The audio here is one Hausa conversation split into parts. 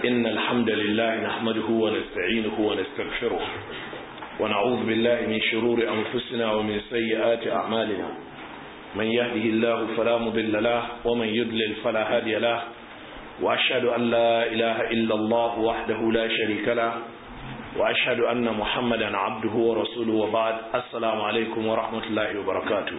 إن الحمد لله نحمده ونستعينه ونستغفره ونعوذ بالله من شرور أنفسنا ومن سيئات أعمالنا من يهده الله فلا مضل له ومن يضلل فلا هادي له وأشهد أن لا إله إلا الله وحده لا شريك له وأشهد أن محمدا عبده ورسوله وبعد السلام عليكم ورحمة الله وبركاته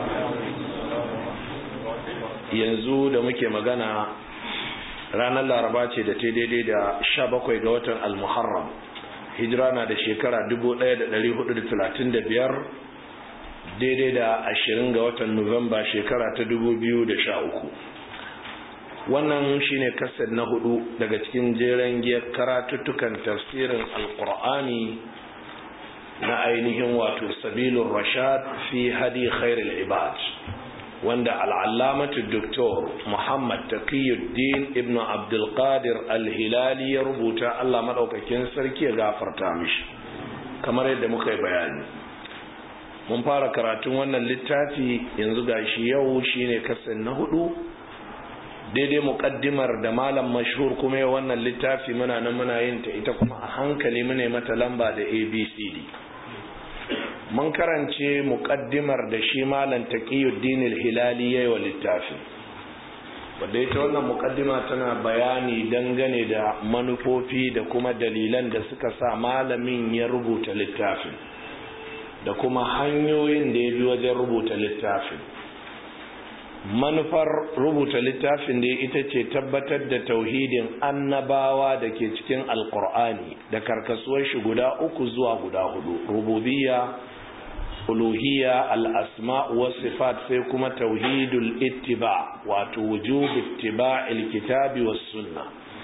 yanzu da muke magana ranar laraba ce da ta daidai da sha bakwai ga watan almuharram hijira na da shekara biyar daidai da ashirin ga watan nuwamba shekara ta uku. wannan shine kasar na hudu daga cikin jeren giyar karatuttukan tafsirin alkur'ani na ainihin wato sabilun rashad fi hadi khairul ibad wanda al'allamatu doktor muhammad taqiyuddin ibn abdulkadir al-hilali ya rubuta allah maɗaukakin sarki ya gafarta mishi kamar yadda muka yi bayani mun fara karatun wannan littafi yanzu gashi yau shine kasan na hudu daidai muƙaddimar da malam mashhur kuma ya wannan littafi muna nan muna yin ta ita kuma a hankali mune mata lamba da abcd mun karance muƙaddimar da shi malam taqiyuddin al-hilali yayi wa littafin wanda ita wannan muƙaddima tana bayani dangane da manufofi da kuma dalilan da suka sa malamin ya rubuta littafin da kuma hanyoyin da ya bi wajen rubuta littafin manufar rubuta littafin da ita ce tabbatar da tauhidin annabawa da ke cikin alkur'ani da karkasuwar shi guda uku zuwa guda hudu rububiyya uluhiyya al-asma wa sifat sai kuma tauhidul ittiba wato wujub ittiba'il kitabi was sunna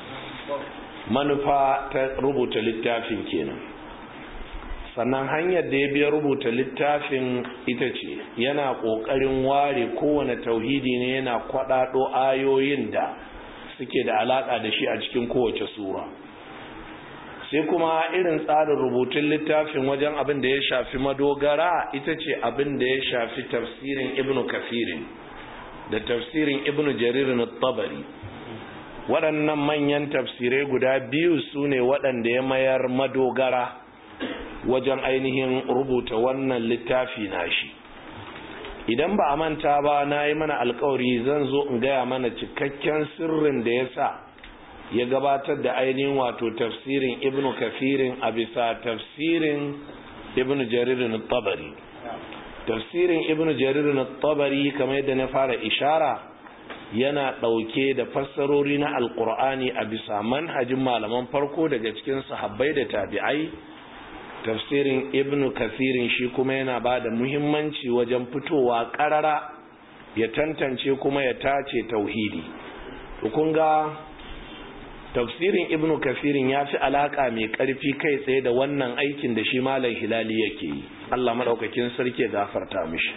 manufa ta rubuta littafin kenan sannan hanyar da ya biya rubuta littafin ita ce yana ƙoƙarin ware kowane tauhidi ne yana kwaɗaɗo ayoyin da suke da alaƙa da shi a cikin kowace sura sai kuma irin tsarin rubutun littafin wajen abin da ya shafi madogara ita ce abin da ya shafi tafsirin ibn kafirin da tafsirin ibn jaririn tabari waɗannan manyan tafsirai guda biyu su ne waɗanda ya mayar madogara wajen ainihin rubuta wannan littafi nashi idan ba a manta ba na yi mana alkawari zan zo in gaya mana cikakken sirrin da ya sa ya gabatar da ainihin wato tafsirin ibnu kafirin a bisa tafsirin ibnu jaririn tabari tafsirin ibnu jaririn tabari kamar yadda na fara ishara yana ɗauke da fassarori na alkur'ani a bisa manhajin malaman farko daga cikin sahabbai da tabi'ai tafsirin ibnu kasirin shi kuma yana ba da muhimmanci wajen fitowa karara ya tantance kuma ya tace tauhidi kun ga tafsirin ibnu kasirin ya fi alaka mai karfi kai tsaye da wannan aikin da shi malam hilali yake yi allah maɗaukakin sarki ya gafarta mishi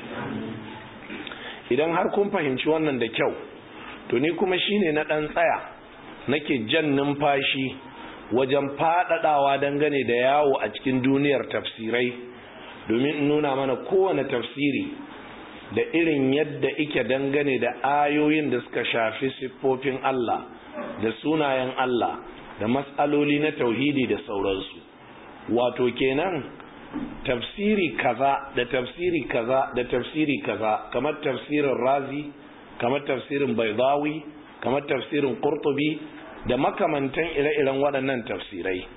idan har kun fahimci wannan da kyau to ni kuma shine na ɗan tsaya nake jan numfashi wajen faɗaɗawa dangane da yawo a cikin duniyar tafsirai domin in nuna mana kowane tafsiri da irin yadda ike dangane da ayoyin da suka shafi siffofin Allah da sunayen Allah da matsaloli na tauhidi da sauransu wato kenan tafsiri kaza da tafsiri kaza da tafsiri kaza kamar tafsirin razi kamar tafsirin baidawi kamar tafsirin qurtubi da makamantan ire-iren waɗannan tafsirai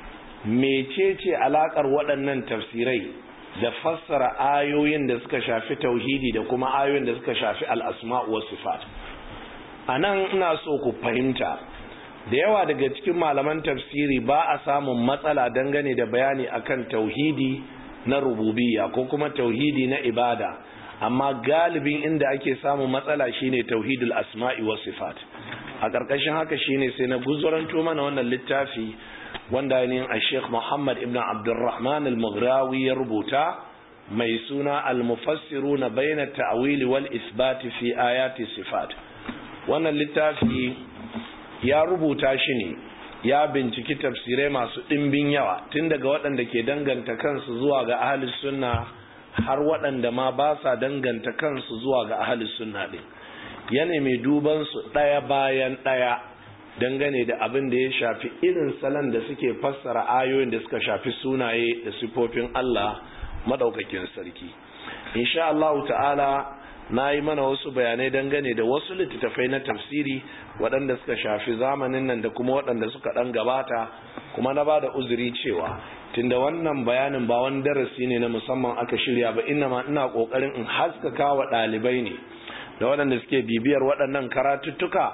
mecece alaƙar waɗannan tafsirai da fassara ayoyin da suka shafi tauhidi da kuma ayoyin da suka shafi al'asma wa sifat a nan ina so ku fahimta da yawa daga cikin malaman tafsiri ba a samun matsala dangane da bayani akan tauhidi na rububiyya ko kuma tauhidi na ibada amma galibin inda ake samun matsala shine tauhidul asma'i wa sifat a ƙarƙashin haka shine sai na guzuranto mana wannan littafi wanda ne a sheikh muhammad ibn abdurrahman al-mughrawi ya rubuta mai suna al-mufassiru na bayyana ta'awili wal isbati fi ayati sifat wannan littafi ya rubuta shi ne ya binciki tafsirai masu ɗimbin yawa tun daga waɗanda ke danganta kansu zuwa ga ahalus sunna har waɗanda ma ba sa danganta kansu zuwa ga ahalus sunna ɗin ya nemi duban su ɗaya bayan ɗaya dangane da abin da ya shafi irin salon da suke fassara ayoyin da suka shafi sunaye da sifofin Allah madaukakin sarki insha Allah ta'ala na yi mana wasu bayanai dangane da wasu littattafai na tafsiri waɗanda suka shafi zamanin nan da kuma waɗanda suka ɗan gabata kuma na ba da uzuri cewa tunda wannan bayanin ba wani darasi ne na musamman aka shirya ba ina ma ina ƙoƙarin in haskaka wa ɗalibai ne da waɗanda suke bibiyar waɗannan karatuttuka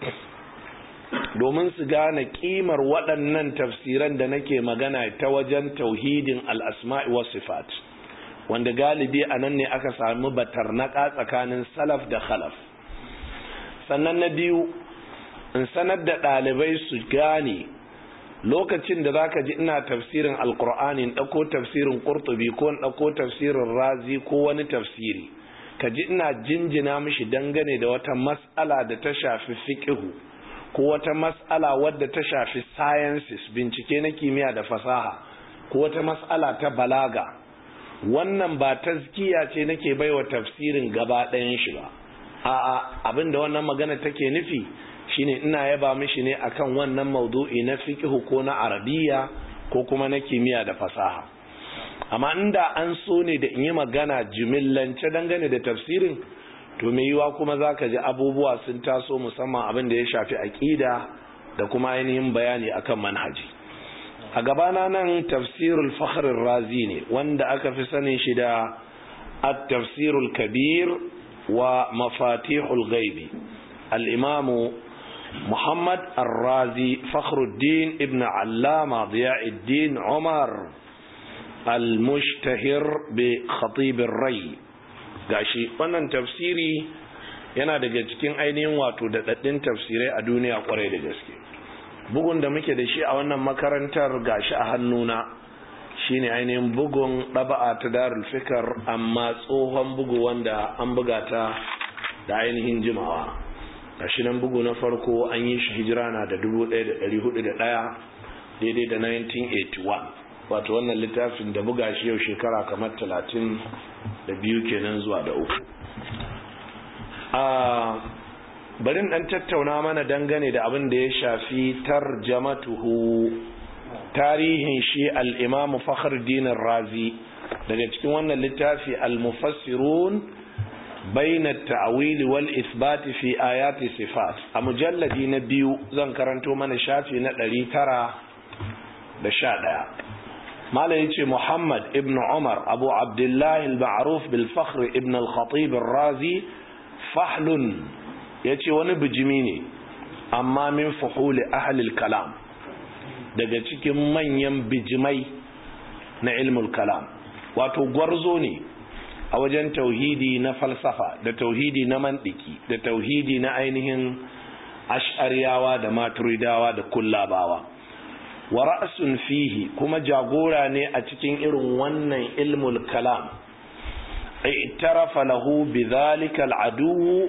domin su gane ƙimar waɗannan tafsiran da nake magana ta wajen tauhidin al'asma'i wa sifat wanda galibi a nan ne aka sami batarnaka tsakanin salaf da khalaf sannan na biyu in sanar da ɗalibai su gane lokacin da za ka ji ina tafsirin alkur'ani in ɗauko tafsirin ƙurtubi ko in ɗauko tafsirin razi ko wani tafsiri ka ji ina jinjina mishi dangane da wata mas'ala da ta shafi fiƙihu ko wata mas'ala wadda ta shafi sciences bincike na kimiyya da fasaha ko wata mas'ala ta balaga wannan ba tazkiya ce nake baiwa tafsirin gaba ɗayan shi ba a'a abinda wannan magana take nufi shine ina yaba mishi ne akan wannan maudu'i na fiqh ko na arabiya ko kuma na kimiyya da fasaha amma inda an so ne da in yi magana jimillance dangane da tafsirin to me yiwa kuma zaka ji abubuwa sun taso musamman abin da ya shafi aqida da kuma ainihin bayani akan manhaji a gabana nan tafsirul fakhrir razi ne wanda aka fi sanin shi da at-tafsirul kabir wa mafatihul ghaibi al-imam Muhammad Ar-Razi Fakhruddin ibn Allama Diyauddin Umar al-mushtahir bi khatib ar-ray gashi wannan tafsiri yana daga cikin ainihin wato daɗaɗɗin tafsirai a duniya kwarai da gaske bugun da muke da shi a wannan makarantar gashi a hannuna shine ainihin bugun ɗaba'a ta darul fikar amma tsohon bugu wanda an buga ta da ainihin jimawa gashi nan bugu na farko an yi shi hijira na da 1401 daidai da 1981 wato wannan littafin da buga shi yau shekara kamar 30 da biyu kenan zuwa da uku barin dan tattauna mana dangane da abin da ya shafi tarjamatuhu tarihin shi al-imamu fakhruddin razi daga cikin wannan littafi al-mufassirun bayna at-ta'wil wal ithbat fi ayati sifat a mujalladi na biyu zan karanto mana shafi na 911 mala yace muhammad ibn umar abu abdullah al-ma'ruf bil fakhr ibn al-khatib ar-razi fahlun ya ce wani bijimi ne amma min fuhuli ahalil kalam daga cikin manyan bijimai na ilmul kalam wato gwarzo ne a wajen tauhidi na falsafa da tauhidi na mandiki da tauhidi na ainihin ash'ariyawa da maturidawa da kullabawa wa ra'sun fihi kuma jagora ne a cikin irin wannan ilmul kalam i'tarafa lahu bidhalika al-adu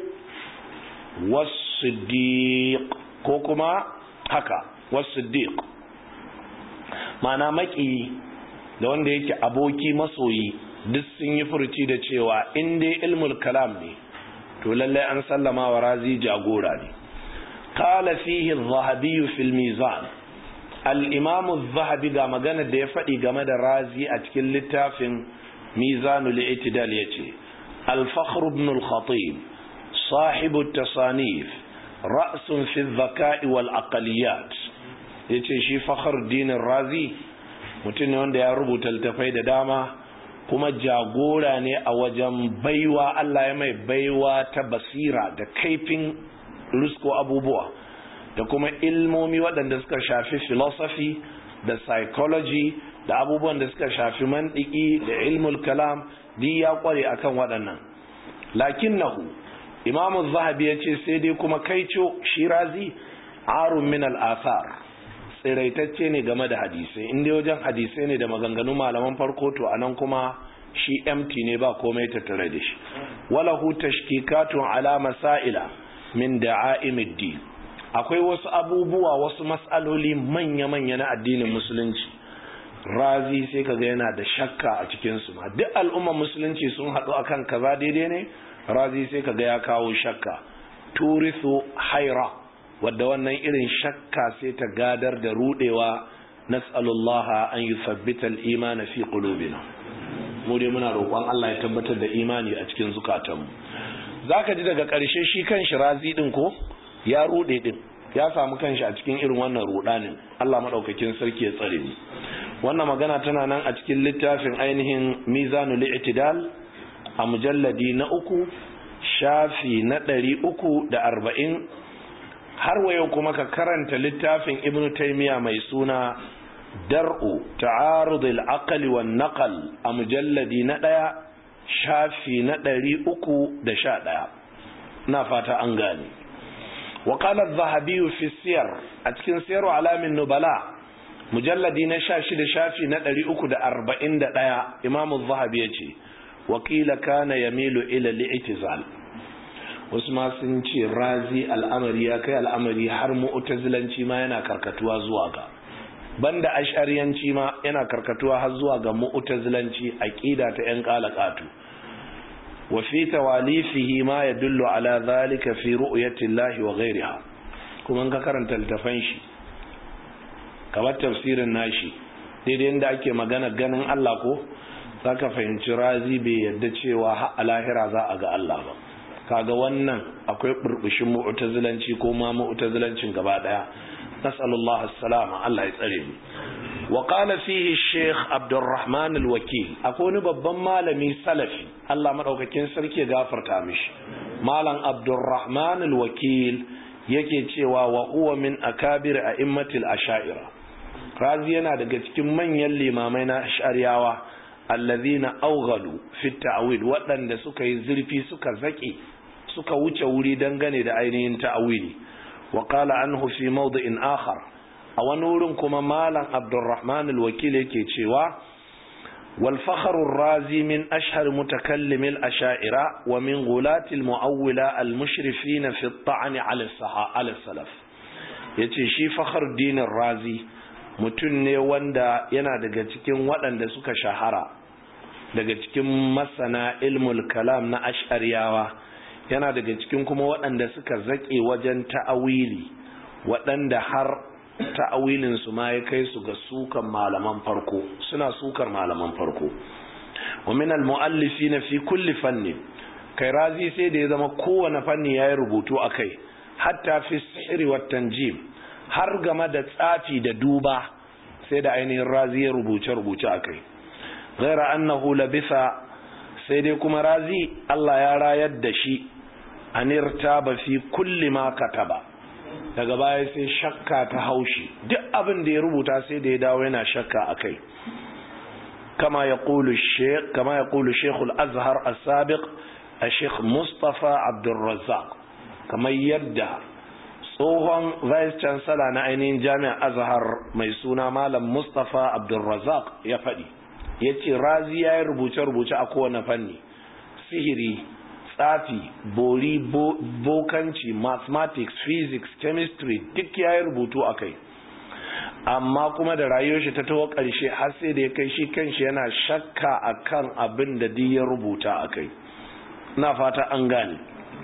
was-siddiq ko kuma haka was-siddiq ma'ana maki da wanda yake aboki masoyi duk sun yi furci da cewa in dai ilmul kalam ne to lallai an sallama wa razi jagora ne qala fihi adh-dhahabi fi al-mizan al-imam adh-dhahabi ga magana da ya faɗi game da razi a cikin littafin mizanul i'tidal yace al-fakhr ibn al-khatib صاحب التصانيف رأس في الذكاء والأقليات yace shi fakhr dinin razi mutum ne wanda ya rubuta littafai da dama kuma jagora ne a wajen baiwa Allah ya mai baiwa ta basira da kaifin rusko abubuwa da kuma ilmomi waɗanda suka shafi philosophy da psychology da abubuwan da suka shafi mandiki da ilmul kalam duk ya kware akan waɗannan lakinnahu imamu zahabi ya ce sai dai kuma kaico shirazi arun min al'asar tsiraitacce ne game da hadisai inda wajen hadisai ne da maganganu malaman farko to anan kuma shi empty ne ba komai tattare da shi walahu tashkikatun ala masaila min da'a'imid din akwai wasu abubuwa wasu mas'aloli manya-manya na addinin musulunci razi sai kaga yana da shakka a cikin su ma duk al'ummar musulunci sun haɗu akan kaza daidai ne razi sai kaga ya kawo shakka turisu haira wadda wannan irin shakka sai ta gadar da rudewa nas'alullah an yuthabbita al-iman fi qulubina mu dai muna roƙon Allah ya tabbatar da imani a cikin zukatanmu zaka ji daga ƙarshe shi kan shi razi din ko ya rude din ya samu kanshi a cikin irin wannan rudanin Allah madaukakin sarki ya tsare ni wannan magana tana nan a cikin littafin ainihin mizanul i'tidal a mujalladi na uku shafi na ɗari uku da arba'in har wayo kuma ka karanta littafin ibnu taimiya mai suna dar'u ta'arudul aqli wan naqal a mujalladi na ɗaya shafi na ɗari uku da sha ɗaya na fata an gane وقال الذهبي في السير أتكن سير علام النبلاء مجلد نشاشد شافي ندري أكد أربعين دقايا إمام الذهبي يجي وقيل كان يميل إلى الاعتزال wasu sun ce razi al'amari ya kai al'amari har mu'tazilanci ma yana karkatuwa zuwa ga banda ash'ariyanci ma yana karkatuwa har zuwa ga mu'tazilanci aqida ta yan qalaqatu wa fi tawalifihi ma yadullu ala dhalika fi ru'yati Allah wa ghayriha kuma ka karanta littafan shi kamar tafsirin nashi daidai inda ake magana ganin Allah ko zaka fahimci razi bai yadda cewa har a lahira za a ga Allah ba kaga wannan akwai burbushin mu'tazilanci ko ma mu'tazilancin gaba daya nasallallahu assalama Allah ya tsare mu wa qala fihi sheikh abdurrahman alwakil akwai wani babban malami salafi Allah madaukakin sarki ya gafarta mishi malam abdurrahman alwakil yake cewa wa huwa min akabir a'immatil asha'ira razi yana daga cikin manyan limamai na ash'ariyawa allazina awghalu fi ta'wil waɗanda suka yi zurfi suka zaki suka wuce wuri dangane da ainihin ta'awili wa qala anhu fi mawdi'in akhar a wani wurin kuma malam abdurrahman al-wakil yake cewa wal fakhr ar-razi min ashhar mutakallim al-asha'ira wa min ghulat al-mu'awwila al-mushrifin fi at-ta'n 'ala as salaf yace shi fakhr din razi mutum ne wanda yana daga cikin waɗanda suka shahara daga cikin masana ilmul kalam na ash'ariyawa yana daga cikin kuma waɗanda suka zaƙe wajen ta'awili waɗanda har ta'awilin su ma ya kai su ga sukan malaman farko suna sukar malaman farko wa min al-mu'allifina fi kulli fanni kai razi sai da ya zama kowane fanni yayi rubutu akai hatta fi sihri wat tanjim har game da tsafi da duba sai da ainihin razi ya rubuce rubuce akai ghaira annahu labisa sai dai kuma razi Allah ya rayar da shi anirta ba fi kulli ma kataba daga baya sai shakka ta haushi duk abin da ya rubuta sai da ya dawo yana shakka akai kama ya qulu shaykh kama ya qulu shaykhul azhar as-sabiq al-shaykh mustafa abdurrazzaq kamar yadda tsohon vice chancellor na ainihin jami'ar azhar mai suna malam mustafa abdurrazzaq ya faɗi ya ce razi ya yi rubuce-rubuce a kowane fanni sihiri tsafi bori bokanci mathematics physics chemistry duk ya yi rubutu a kai amma kuma da rayuwar shi ta taho ƙarshe har sai da ya kai shi kanshi yana shakka a kan abin da duk ya rubuta a kai na fata an gane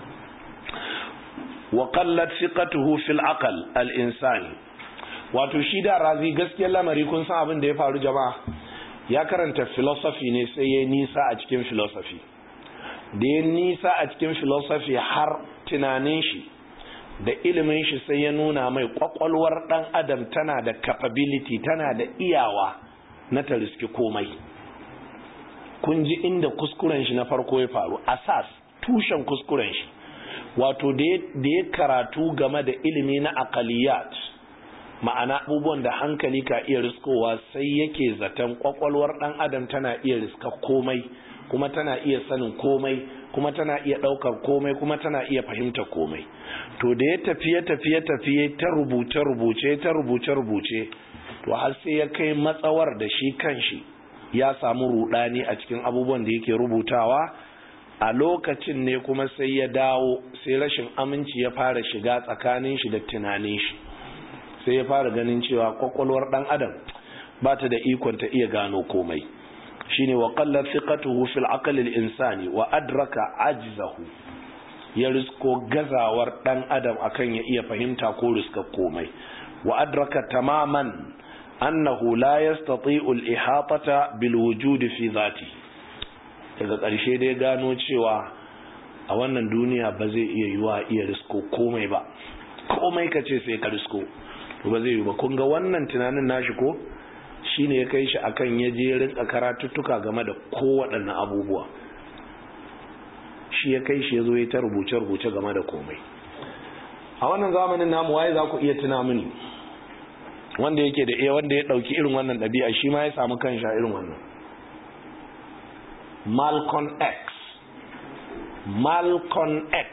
wa qallat thiqatuhu fil aql al insani wato shi da razi gaskiyar lamari kun san abin da ya faru jama'a ya karanta philosophy ne sai ya nisa a cikin philosophy da ya nisa a cikin philosophy har tunanin shi da ilimin shi sai ya nuna mai kwakwalwar dan adam tana da capability tana da iyawa na ta riski komai kun ji inda kuskuren shi na farko ya faru asas tushen kuskuren shi wato da ya karatu game da ilimi na akaliyat ma'ana abubuwan da hankali ka iya riskowa sai yake zaton kwakwalwar dan adam tana iya riska komai kuma tana iya sanin komai kuma tana iya daukar komai kuma tana iya fahimta komai to da ya tafiye tafiye tafiye ta rubuce rubuce ta rubuce rubuce to har sai ya kai matsawar da shi kanshi ya samu rudani a cikin abubuwan da yake rubutawa a lokacin ne kuma sai ya dawo sai rashin aminci ya fara shiga tsakanin shi da tunanin shi sai ya fara ganin cewa kwakwalwar dan adam ba ta da ikon ta iya gano komai shine wa qallat thiqatuhu fil aql al insani wa adraka ajzahu ya risko gazawar dan adam akan ya iya fahimta ko riska komai wa adraka tamaman annahu la yastati'u al-ihatata bil wujud fi dhati daga ƙarshe dai gano cewa a wannan duniya ba zai iya yiwa iya risko komai ba komai ka ce sai ka risko ba zai yi ba kun ga wannan tunanin nashi ko shine ya kai shi akan ya je rinka karatuttuka game da kowaɗanne abubuwa shi ya kai shi ya zo ya ta rubuce-rubuce game da komai a wannan zamanin namu waye za ku iya tuna mini wanda yake da iya wanda ya ɗauki irin wannan ɗabi'a shi ma ya samu kan sha irin wannan Malcolm X Malcolm X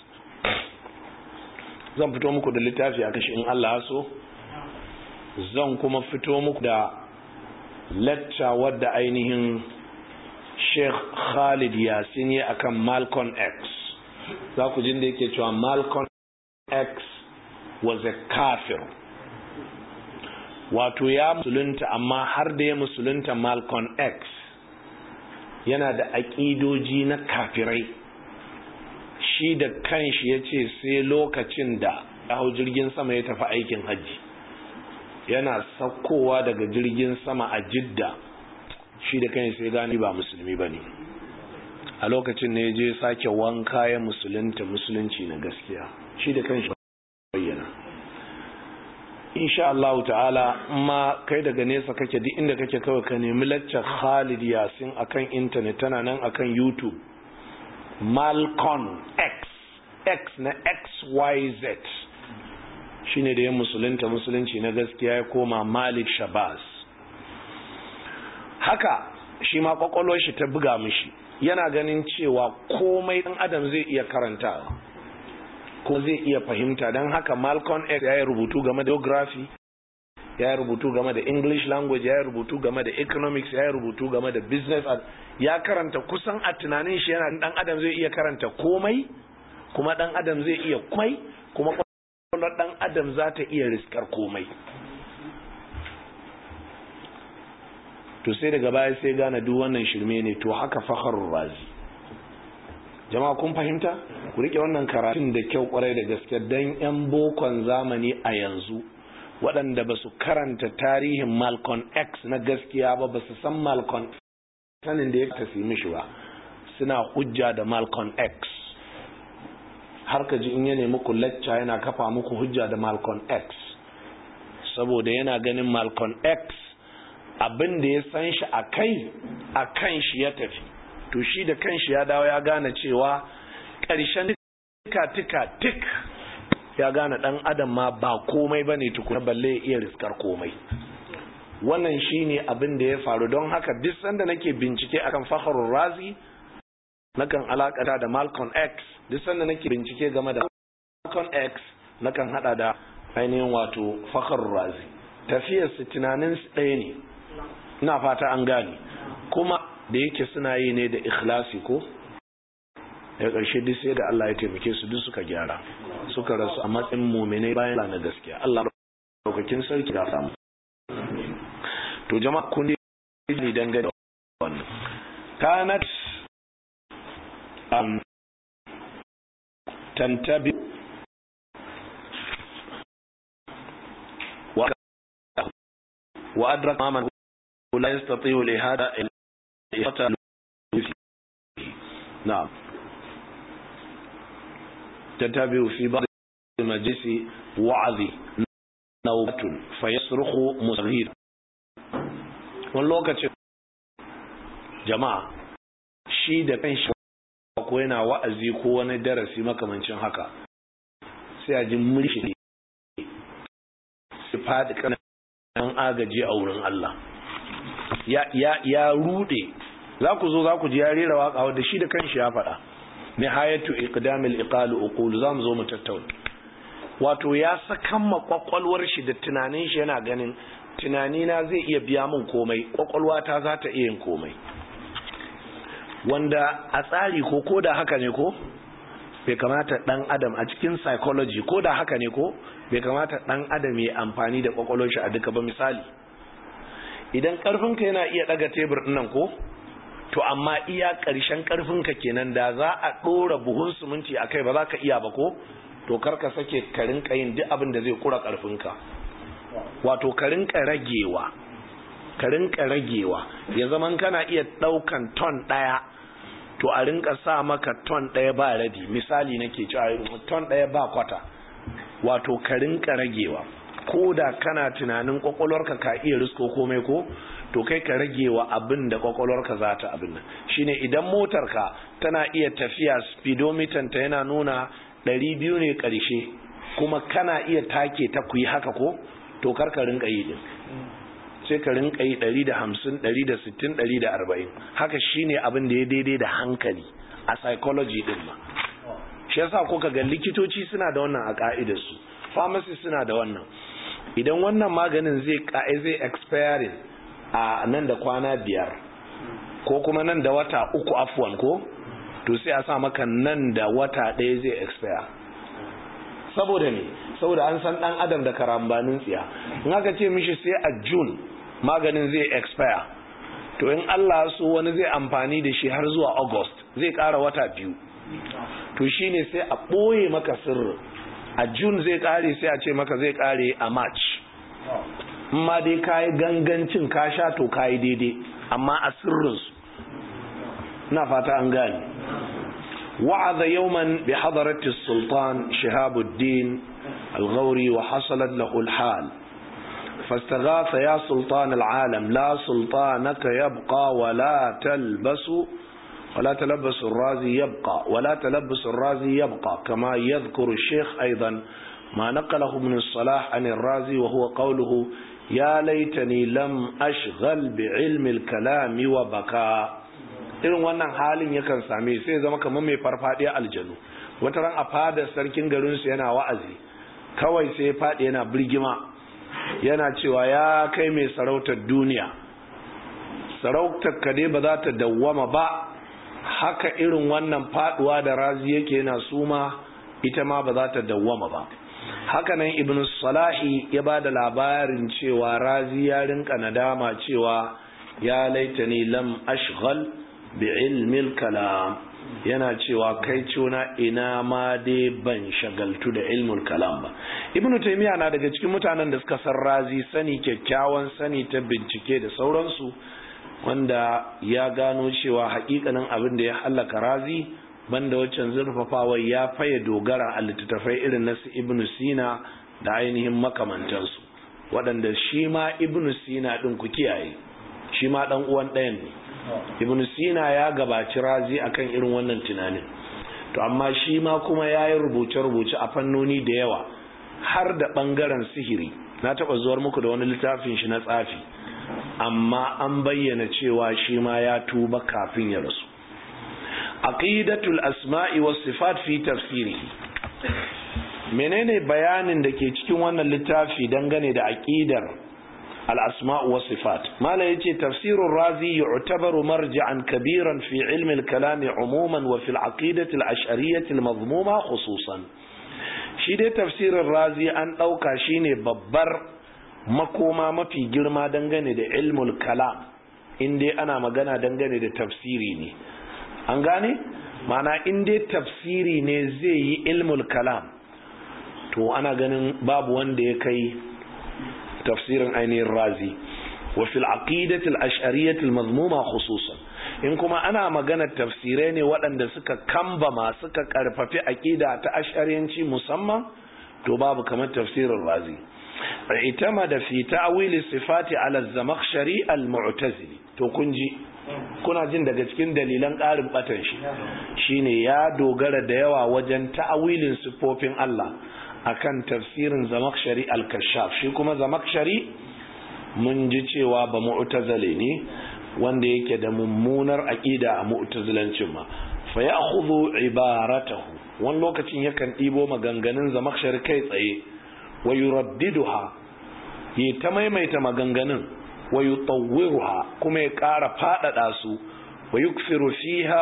zan fito muku da littafi a kashi in Allah so zan kuma fito muku da lecture wadda ainihin Sheikh Khalid Yasin ya akan Malcolm X za ku jin da yake cewa Malcolm X was a kafir wato ya musulunta amma har da ya musulunta Malcolm X yana da aƙidoji na kafirai shi da kanshi ya ce sai lokacin da hau jirgin sama ya tafi aikin hajji yana saukowa daga jirgin sama a jidda shi da kanshi sai gani ba musulmi ba ne a lokacin ne je sake wanka ya musulunta musulunci na gaskiya shi da kanshi bayyana insha Allah ta'ala ma kai daga nesa kake duk inda kake kawai ka nemi laccar Khalid Yasin akan internet tana nan akan YouTube Malcon X X na XYZ shine da ya musulunta musulunci na gaskiya ya koma Malik Shabazz haka shi ma kwakwalwar shi ta buga mishi yana ganin cewa komai ɗan adam zai iya karantawa ko zai iya fahimta don haka Malcolm X ya yi rubutu game da geography ya yi rubutu game da English language ya yi rubutu game da economics ya yi rubutu game da business ya karanta kusan a tunanin shi yana dan adam zai iya karanta komai kuma dan adam zai iya kwai kuma kwakwalwar dan adam za ta iya riskar komai to sai daga baya sai gane duk wannan shirme ne to haka fakharur razi jama'a kun fahimta ku rike wannan karatun da kyau kwarai da gaske dan yan bokon zamani a yanzu waɗanda ba su karanta tarihin Malcolm X na gaskiya ba ba su san Malcolm sanin da ya tafi mishi ba suna hujja da Malcolm X har ka ji in ya nemi ku lecture yana kafa muku hujja da Malcolm X saboda yana ganin Malcolm X abin da ya san shi a kai a kan shi ya tafi to shi da kanshi ya dawo ya gane cewa ƙarshen tika tika tik ya gane ɗan adam ma ba komai ba ne tukuna balle ya iya riskar komai wannan shi ne abin da ya faru don haka duk sanda nake bincike akan fakharul razi nakan alakata da malcolm x duk sanda nake bincike game da malcolm x nakan hada da ainihin wato fakharul razi tafiyar su tunanin su ɗaya ne ina fata an gane kuma da yake suna yi ne da ikhlasi ko daga ƙarshe duk sai da Allah ya taimake su duk suka gyara suka rasu a matsayin muminai bayan na gaskiya Allah daukakin sarki da samu to jama'a kun ne dangane da wannan kanat um, tantabi wa wa adraka man la yastati'u li hada نعم تتابع في بعض المجلس وعظي نوبة فيصرخ مصغير wani lokacin jama'a shi da kan shi ko yana wa'azi ko wani darasi makamancin haka sai a ji murshi su faɗi kanan agaji a wurin Allah ya rude za ku zo za ku ji ya rera waka wadda shi da kanshi ya faɗa nihayatu iqdamil iqal uqul za mu zo mu tattauna wato ya sakan ma kwakwalwar shi da tunanin shi yana ganin tunani na zai iya biya min komai kwakwalwa ta za ta iya yin komai wanda a tsari ko ko da haka ne ko bai kamata dan adam a cikin psychology ko da haka ne ko bai kamata dan adam ya amfani da kwakwalwar shi a duka ba misali idan karfinka yana iya daga tebur nan ko to amma iya ƙarshen ƙarfinka kenan da za a ɗora buhun siminti a kai ba za ka iya ba ko to karka sake ka rinka yin duk abin da zai kura ƙarfinka wato ka rinka ragewa ka rinka ragewa ya zaman kana iya ɗaukan ton ɗaya to a rinka sa maka ton ɗaya ba rabi misali nake cewa ton ɗaya ba kwata wato ka rinka ragewa ko da kana tunanin kwakwalwarka ka iya risko komai ko to kai ka rage wa abin da kwakwalwarka za ta abin nan shine idan motarka tana iya tafiya speedometer ta yana nuna 200 ne karshe kuma kana iya take ta kuyi haka ko to kar ka rinka yi din sai ka rinka yi 150 160 140 haka shine abin da ya daidai da hankali a psychology din ma shi yasa ko ka ga likitoci suna da wannan a ka'idarsu pharmacy suna da wannan idan wannan maganin zai zai expiring a nan da kwana biyar ko kuma nan da wata uku afwan ko to sai a sa maka nan da wata ɗaya zai expire saboda ne saboda an san ɗan adam da karambanin tsiya in aka ce mishi sai a june maganin zai expire to in allah so wani zai amfani da shi har zuwa august zai ƙara wata biyu to shine sai a ɓoye maka sirri a june zai ƙare sai a ce maka zai ƙare a march ma dai kayi gangancin ka sha to kayi daidai amma a sirrinsu na fata an gani wa'aza yawman bi hadarati sultan shihabuddin al-ghauri wa hasalat lahu al-hal فاستغاث يا سلطان العالم لا سلطانك يبقى ولا تلبس ولا تلبس الرازي يبقى ولا تلبس الرازي يبقى كما يذكر الشيخ أيضا ما نقله ابن الصلاح عن الرازي وهو قوله يا ليتني لم أشغل بعلم الكلام وبكى irin wannan halin yakan same sai zama kamar mai farfadiya aljanu wata ran a fada sarkin garinsu yana wa'azi kawai sai faɗi yana birgima yana cewa ya kai mai sarautar duniya sarautar ka dai ba za ta dawwama ba haka irin wannan faduwa da razi yake yana suma ita ma ba za ta dawwama ba hakanan ibn salahi ya ba da labarin cewa razi ya rinka nadama cewa ya laitani lam ashghal bi ilmil kalam yana cewa kai cuna ina ma dai ban shagaltu da ilmul kalam ba ibn taymiya na daga cikin mutanen da suka san razi sani kyakkyawan sani ta bincike da sauransu wanda ya gano cewa hakikanin abin da ya hallaka razi banda waccan zurfafawar ya faye dogara a littattafai irin na su ibnu sina da ainihin makamantansu waɗanda shi ma ibnu sina ɗin ku kiyaye shi ma ɗan uwan ɗayan ne ibnu sina ya gabaci razi akan irin wannan tunanin to amma shi ma kuma ya yi rubuce-rubuce a fannoni da yawa har da ɓangaren sihiri na taɓa zuwar muku da wani littafin shi na tsafi amma an bayyana cewa shi ma ya tuba kafin ya rasu aqidatul asma'i was sifat fi tafsirihi menene bayanin da ke cikin wannan littafi dangane da aqidar al asma'u was sifat mala yace tafsirur razi yu'tabaru marja'an kabiran fi ilmi al kalam umuman wa fi al aqidati al ash'ariyyah al madhmuma khususan shi dai tafsirin razi an dauka shine babbar makoma mafi girma dangane da ilmul kalam in dai ana magana dangane da tafsiri ne an gane mana in dai tafsiri ne zai yi ilmul kalam to ana ganin babu wanda ya kai tafsirin ainihin razi wa fil aqidati al-ash'ariyyah al-mazmuma khususan in kuma ana magana tafsirai ne waɗanda suka kambama suka karfafi aqida ta ash'ariyanci musamman to babu kamar tafsirin razi اعتمد في تأويل الصفات على الزمخشري المعتزلي to kun ji kuna jin daga cikin dalilan ƙarin batan shi shine ya dogara da yawa wajen ta'awilin sifofin Allah akan tafsirin zamakshari al-kashaf shi kuma zamakshari mun ji cewa ba mu'tazile ne wanda yake da mummunar aqida a mu'tazilancin ma fa ya'khudhu ibaratahu wani lokacin yakan ɗibo maganganun zamakshari kai tsaye wa yuraddiduha yi ta maimaita maganganun wa yutawwiruha kuma ya ƙara faɗaɗa su wa yukfiru fiha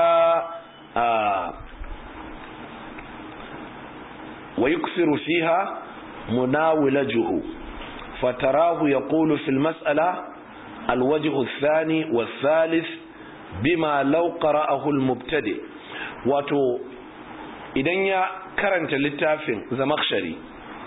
wa yukfiru fiha munawilajuhu fatarahu yaqulu fil mas'ala الوجه الثاني والثالث bima law qara'ahu al-mubtadi wato idan ya karanta littafin zamakhshari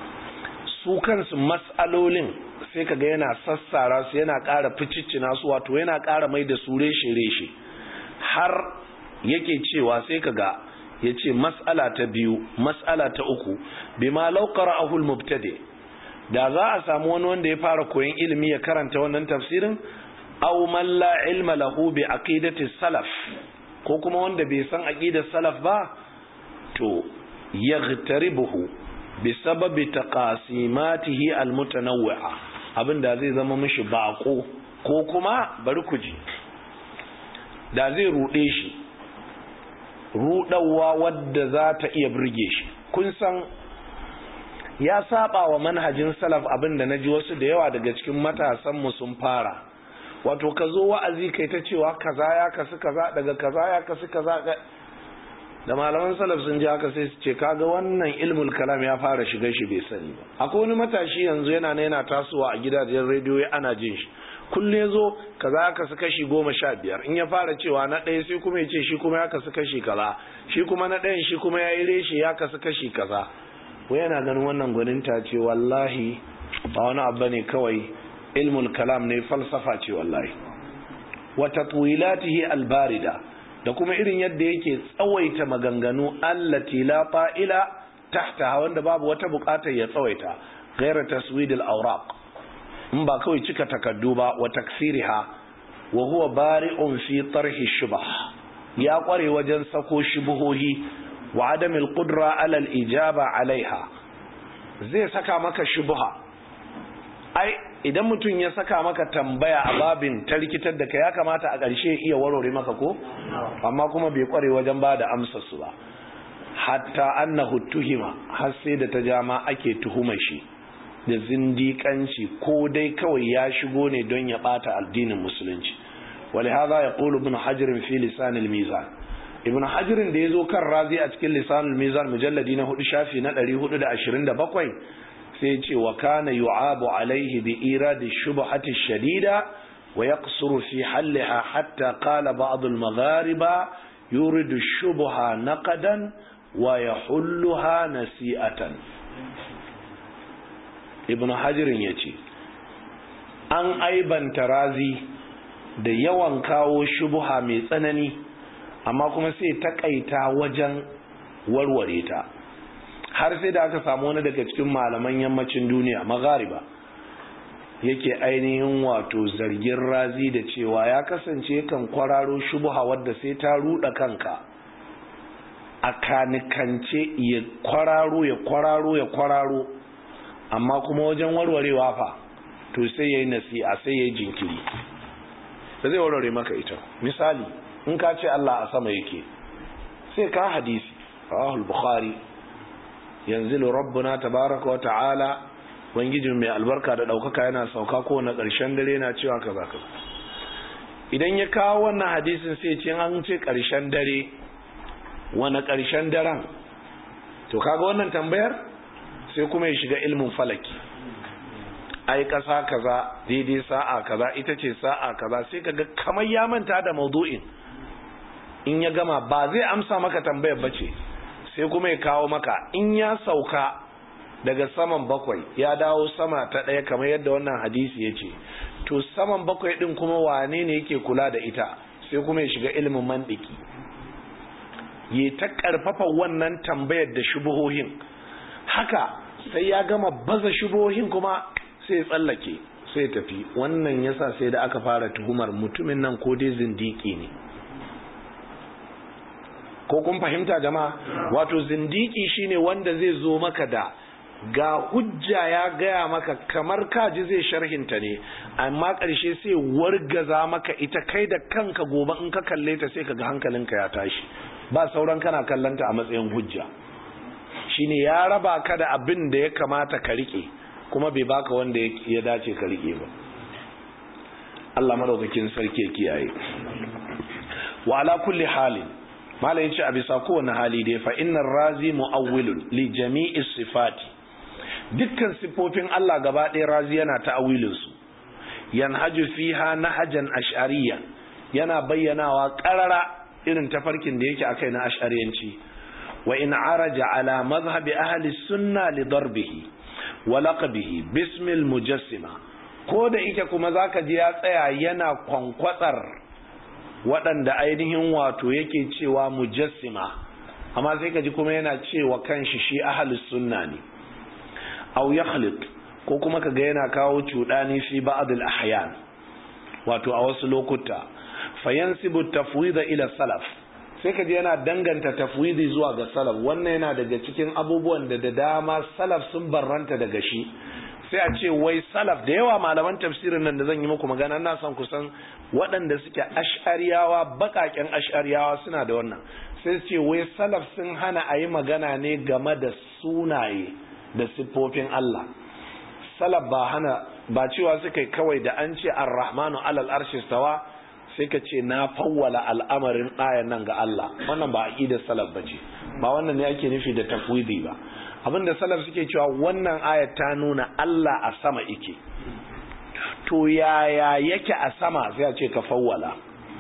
su kansu mas'alolin sai kaga yana sassara su yana ƙara ficiccina su wato yana ƙara mai da su reshe-reshe har yake cewa sai kaga ya ce mas'ala ta biyu mas'ala ta uku bima law qara'ahu al-mubtadi da za a samu wani wanda ya fara koyon ilimi ya karanta wannan tafsirin aw man la ilma lahu bi aqidati salaf ko kuma wanda bai san aqidar salaf ba to yaghtaribuhu bi sababi taqasimatihi almutanawwi'a abinda zai zama mishi bako ko kuma bari ku ji da zai rude shi rudawa wadda za ta iya burge shi kun san ya saba wa manhajin salaf abinda naji wasu da yawa daga cikin matasan mu sun fara wato ka zo wa'azi kai ta cewa kaza ya kasu kaza daga kaza ya kasu kaza da malaman salaf sun ji haka sai su ce kaga wannan ilmul kalam ya fara shiga shi bai sani ba akwai wani matashi yanzu yana na yana tasowa a gidajen rediyo ana jin shi kulle zo kaza ya kasu kashi goma sha biyar in ya fara cewa na ɗaya sai kuma ya ce shi kuma ya kasu kashi kaza shi kuma na ɗayan shi kuma ya yi reshe ya kasu kashi kaza wai yana ganin wannan gwaninta ce wallahi ba wani abu ne kawai ilmul kalam ne falsafa ce wallahi wa tatwilatihi albarida da kuma irin yadda yake tsawaita maganganu allati la fa'ila tahta wanda babu wata bukatar ya tsawaita ghayra taswid al-awraq in ba kawai cika takaddu ba wa taksiriha wa huwa bari'un fi tarhi shubah ya kware wajen sako shubuhohi wa adamil qudra ala al-ijaba alaiha zai saka maka shubha ai idan mutum ya saka maka tambaya a babin ta rikitar da ka ya kamata a ƙarshe iya warware maka ko amma kuma bai kware wajen ba da amsar su ba hatta annahu tuhima har sai da ta jama ake tuhumar shi da zindiƙanci ko dai kawai ya shigo ne don ya ɓata addinin musulunci ولهذا يقول ابن حجر في لسان الميزان ابن حجر da yazo kan razi a cikin lisanul mizan mujalladi na 4 shafi na 427 sai ce wa kana yu'abu alaihi bi iradi shubhati shadida wa yaqsuru fi hallaha hatta qala ba'd al-maghariba yuridu shubha naqadan wa yahulluha nasi'atan ibn hajirin yace an aibanta razi da yawan kawo shubha mai tsanani amma kuma sai takaita wajen warware ta har sai da aka samu wani daga cikin malaman yammacin duniya maghariba yake ainihin wato zargin razi da cewa ya kasance kan kwararo shubha wadda sai ta ruda kanka a kanikance ya kwararo ya kwararo ya kwararo amma kuma wajen warwarewa fa to sai ya yi nasi'a sai ya yi jinkiri da zai warware maka ita misali in ka ce Allah a sama yake sai ka hadisi rahul bukhari yanzu rabbuna tabaraka wa ta'ala wangijin mai albarka da daukaka yana sauka ko na ƙarshen dare na cewa kaza kaza idan ya kawo wannan hadisin sai ce an ce ƙarshen dare wani ƙarshen daren to kaga wannan tambayar sai kuma ya shiga ilmin falaki ai kasa kaza daidai sa'a kaza ita ce sa'a kaza sai kaga kamar ya manta da maudu'in in ya gama ba zai amsa maka tambayar bace sai kuma ya kawo maka in ya sauka daga saman bakwai ya dawo sama ta ɗaya kamar yadda wannan hadisi ya ce to saman bakwai ɗin kuma wane ne yake kula da ita sai kuma ya shiga ilimin mandiki ya ta ƙarfafa wannan tambayar da shubuhohin haka sai ya gama baza shubuhohin kuma sai tsallake sai tafi wannan yasa sai da aka fara tuhumar mutumin nan ko dai zindiki ne ko kun fahimta jama'a wato zindiki shine wanda zai zo maka da ga hujja ya gaya maka kamar kaji zai sharhinta ne amma ƙarshe sai wargaza maka ita kai da kanka gobe in ka kalle ta sai kaga hankalinka ya tashi ba sauran kana kallanta a matsayin hujja shine ya raba ka da abin da ya kamata ka rike kuma bai baka wanda ya dace ka rike ba Allah madaukakin sarki ya kiyaye wa ala kulli halin mala yace a bisa kowane hali dai fa innar razi muawwilun li jami'i sifati dukkan sifofin Allah gaba ɗaya razi yana ta'awilin su yanhaju fiha nahajan ash'ariyya yana bayyanawa qarara irin tafarkin da yake akai na ash'ariyanci wa in araja ala madhhabi ahli sunna li darbihi wa laqabihi bismil mujassima ko da ike kuma zaka ji ya tsaya yana kwankwatsar waɗanda ainihin wato yake cewa mujassima amma sai ka ji kuma yana cewa kanshi shi ahlus sunna ne aw yakhliq ko kuma kaga yana kawo cudani fi ba'd al ahyan wato a wasu lokuta fayansibu tafwida ila salaf sai kaji yana danganta tafwidi zuwa ga salaf wannan yana daga cikin abubuwan da da dama salaf sun barranta daga shi sai a ce wai salaf da yawa malaman tafsirin nan da zan yi muku magana na son kusan waɗanda suke ash'ariyawa baƙaƙen ash'ariyawa suna da wannan sai su ce wai salaf sun hana a yi magana ne game da sunaye da siffofin Allah salaf ba hana ba cewa suka kawai da an ce ar-rahmanu alal arshi stawa sai ka ce na fawwala al'amarin ayan nan ga Allah wannan ba aqidar salaf bace ba wannan ne ake nufi da tafwidi ba abinda salaf suke cewa wannan ayat ta nuna Allah a sama yake to yaya yake a sama sai a ce ka fawwala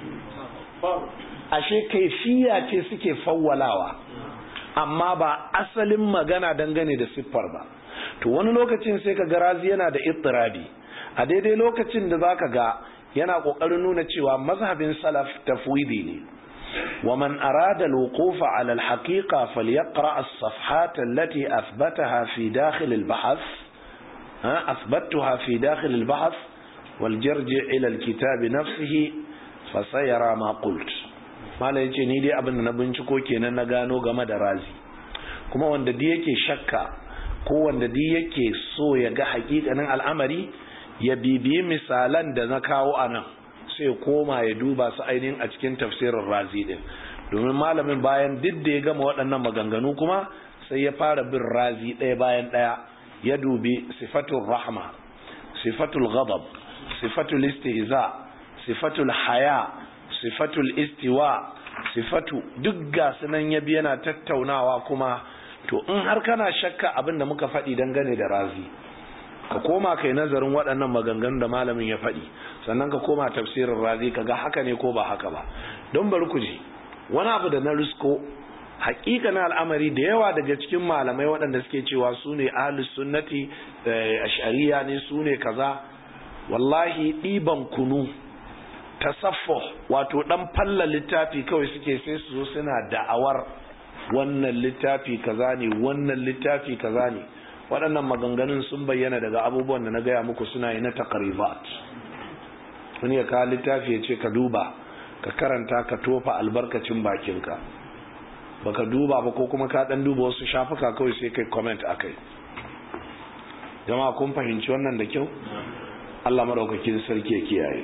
ashe kaifiya ce suke fawwalawa amma ba asalin magana dangane da siffar ba to wani lokacin sai ka ga razi yana da ittirabi a daidai lokacin da zaka ga yana kokarin nuna cewa mazhabin salaf tafwidi ne ومن أراد الوقوف على الحقيقة فليقرأ الصفحات التي أثبتها في داخل البحث أثبتها في داخل البحث والجرجع إلى الكتاب نفسه فسيرى ما قلت ما لا يجي نيدي أبن نبنشكو كينا نغانو غمد رازي كما وند دي يكي شكا ko wanda duk yake so ya ga hakikanin al'amari ya bibiyi misalan da na kawo a nan sai koma ya duba su ainihin a cikin tafsirin razi din domin malamin bayan duk da ya gama waɗannan maganganu kuma sai ya fara bin razi ɗaya bayan ɗaya ya dubi sifatul rahma sifatul ghadab sifatul istihza sifatul haya sifatul istiwa sifatu duk ga sunan ya bi yana tattaunawa kuma to in har kana shakka abin da muka faɗi dangane da razi ka koma kai nazarin waɗannan maganganun da malamin ya faɗi sannan ka koma tafsirin razi ka ga haka ne ko ba haka ba don bari ku ji wani abu da na risko hakika na al'amari da yawa daga cikin malamai waɗanda suke cewa su ne ahlus sunnati ash'ariya ne su ne kaza wallahi ɗiban kunu tasaffo wato ɗan falla littafi kawai suke sai su zo suna da'awar wannan littafi kaza ne wannan littafi kaza ne waɗannan maganganun sun bayyana daga abubuwan da na gaya muku suna yi na takaribat wani ya kawo littafi ya ce ka duba ka karanta ka tofa albarkacin bakinka baka duba ba ko kuma ka ɗan duba wasu shafuka kawai sai kai comment a kai jama'a kun fahimci wannan da kyau Allah madaukakin sarki ya kiyaye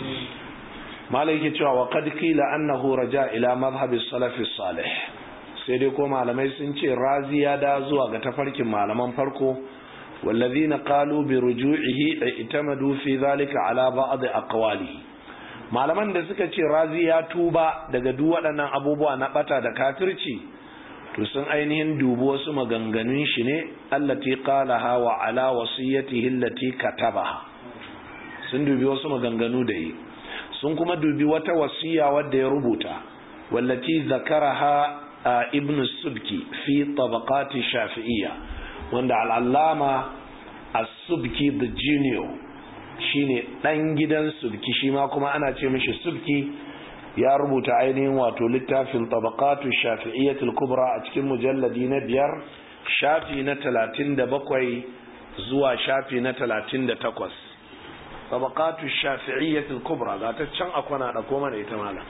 malai yake cewa wa qad qila annahu raja ila madhhabi salafi salih sai dai ko malamai sun ce razi ya da zuwa ga tafarkin malaman farko wallazina qalu bi ruju'ihi itamadu fi zalika ala ba'd aqwali malaman da suka ce razi ya tuba daga duk waɗannan abubuwa na bata da kafirci to sun ainihin dubi wasu maganganun shi ne allati qalaha wa ala wasiyatihi allati katabaha sun dubi wasu maganganu da yi sun kuma dubi wata wasiya wadda ya rubuta wallati zakaraha ibn subki fi tabaqati shafi'iyya wanda al'allama as-subki the junior shine dan gidan subki shi ma kuma ana ce mishi subki ya rubuta ainihin wato littafin tabaqatu shafi'iyyatul kubra a cikin mujalladi na biyar shafi na talatin da bakwai zuwa shafi na talatin da takwas tabaqatu shafi'iyyatul kubra ga ta can akwana da koma da ita malam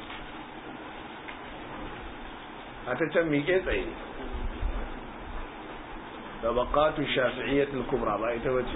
a ta can miƙe tsaye tabaqatu shafi'iyyatul kubra ba ita bace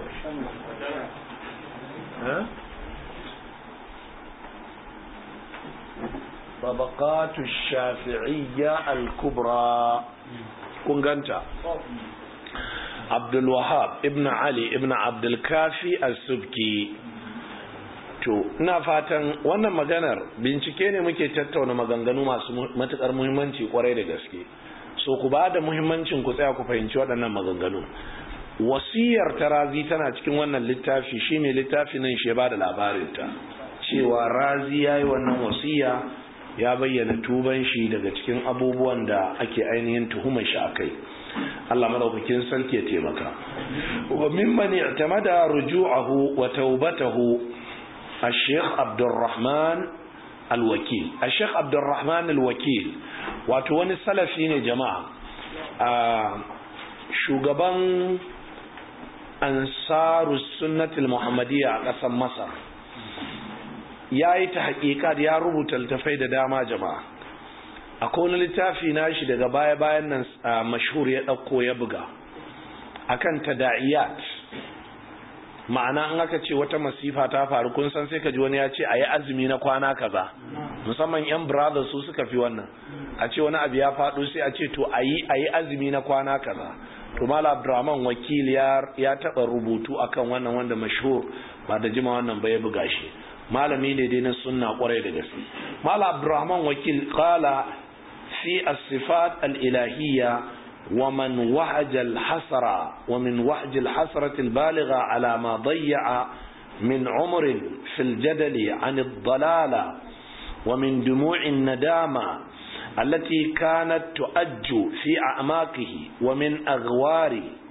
طبقات الشافعية الكبرى كنغانتا عبد الوهاب ابن علي ابن عبد الكافي السبكي to ina fatan wannan maganar bincike ne muke tattauna maganganu masu matukar muhimmanci kwarai da gaske so ku ba da muhimmancin ku tsaya ku fahimci waɗannan maganganu wasiyar tarazi tana cikin wannan littafi shine littafi nan shi ba da labarinta cewa razi ya yi wannan wasiya ya bayyana tuban shi daga cikin abubuwan da ake ainihin tuhumar shi a kai Allah madaukakin sarki ya taimaka wa mimman i'tamada ruju'ahu wa taubatahu الشيخ عبد الرحمن الوكيل الشيخ عبد الرحمن الوكيل wato wani salafi ne jama'a a shugaban ansaru sunnatul muhammadiyya a ƙasar masar ya yi ta haƙiƙa ya rubuta littafai da dama jama'a akwai wani littafi na shi daga baya-bayan nan mashhur ya ɗauko ya buga akan tada'iyat ma'ana an aka ce wata masifa ta faru kun san sai ka ji wani ya ce a yi azumi na kwana kaza musamman yan brothers su suka fi wannan a ce wani abu ya faɗo sai a ce to a yi a yi azumi na kwana kaza to mala abdurrahman wakil ya taɓa rubutu akan wannan wanda mashhur ba da jima wannan ba ya buga shi malami ne dai na sunna kwarai da gaske mala abdurrahman wakil qala fi as-sifat al-ilahiyya ومن وهج الحسرة ومن وهج الحسرة البالغة على ما ضيع من عمر في الجدل عن الضلالة ومن دموع الندامة التي كانت تؤج في أعماقه ومن أغوار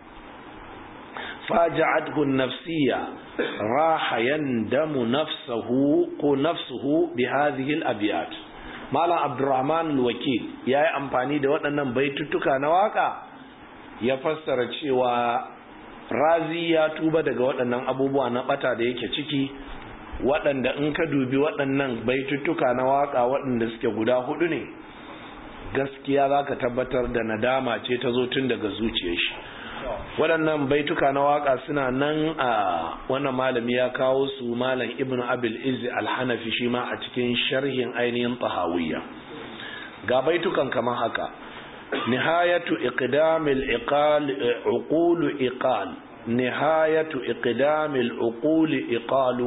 فاجعته النفسية راح يندم نفسه نفسه بهذه الأبيات Malam Abdurrahman al-Wakil ya yi amfani da waɗannan baituttuka na waka ya fassara cewa razi ya tuba daga waɗannan abubuwa na ɓata da yake ciki waɗanda in ka dubi waɗannan baituttuka na waka waɗanda suke guda hudu ne gaskiya za ka tabbatar da nadama ce ta zo tun daga zuciyar shi waɗannan baituka na waka suna nan a wannan malami ya kawo su malam ibn abil izzi alhanafi shi ma a cikin sharhin ainihin tahawiyya ga baitukan kamar haka nihayatu iqdamil iqal uqul iqal nihayatu iqdamil uqul iqalu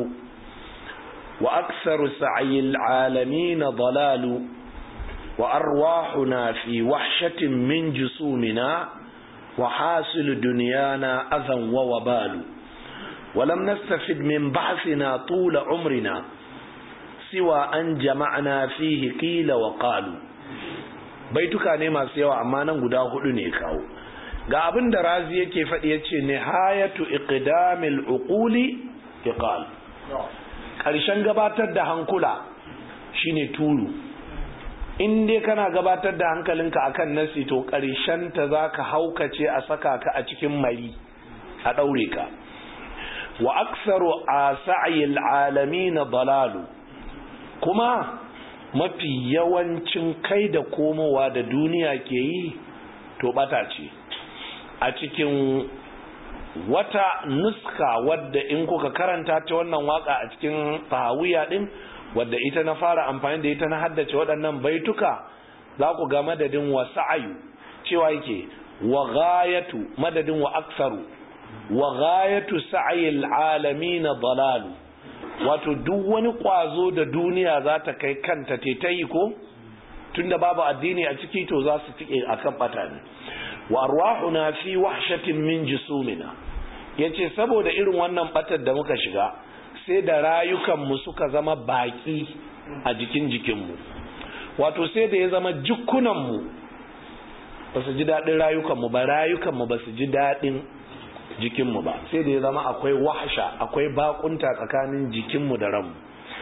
wa aktharu sa'yil alamin dalalu wa arwahuna fi wahshatin min jusumina وحاصل دنيانا أذى ووبال ولم نستفد من بحثنا طول عمرنا سوى أن جمعنا فيه قيل وقالوا baituka ne masu yawa amma nan guda hudu ne kawo ga abin da razi yake faɗi yace nihayatu iqdamil uquli iqal ƙarshen gabatar da hankula shine turu in dai kana gabatar da hankalinka akan nasi to ta za ka haukace a saka ka a cikin mari a ɗaure ka wa aksaru a sa'ayil alami na dalalu kuma mafi yawancin kai da komowa da duniya ke yi to bata ce a cikin wata nuska wadda in kuka karanta ta wannan waka a cikin tahawiya din wadda ita na fara amfani da ita na haddace waɗannan baituka za ku ga madadin wa sa'ayu cewa yake wa ghayatu madadin wa aksaru wa ghayatu sa'ayil alamin dalalu wato duk wani kwazo da duniya za ta kai kanta te ta yi ko tunda babu addini a ciki to za su tike akan bata ne wa arwahuna fi wahshatin min jusumina yace saboda irin wannan batar da muka shiga sai da rayukanmu suka zama baki a jikin jikinmu wato sai da ya zama jikunanmu ba su ji daɗin rayukanmu ba rayukanmu ba su ji daɗin jikinmu ba sai da ya zama akwai wahasha akwai bakunta tsakanin jikinmu da ranmu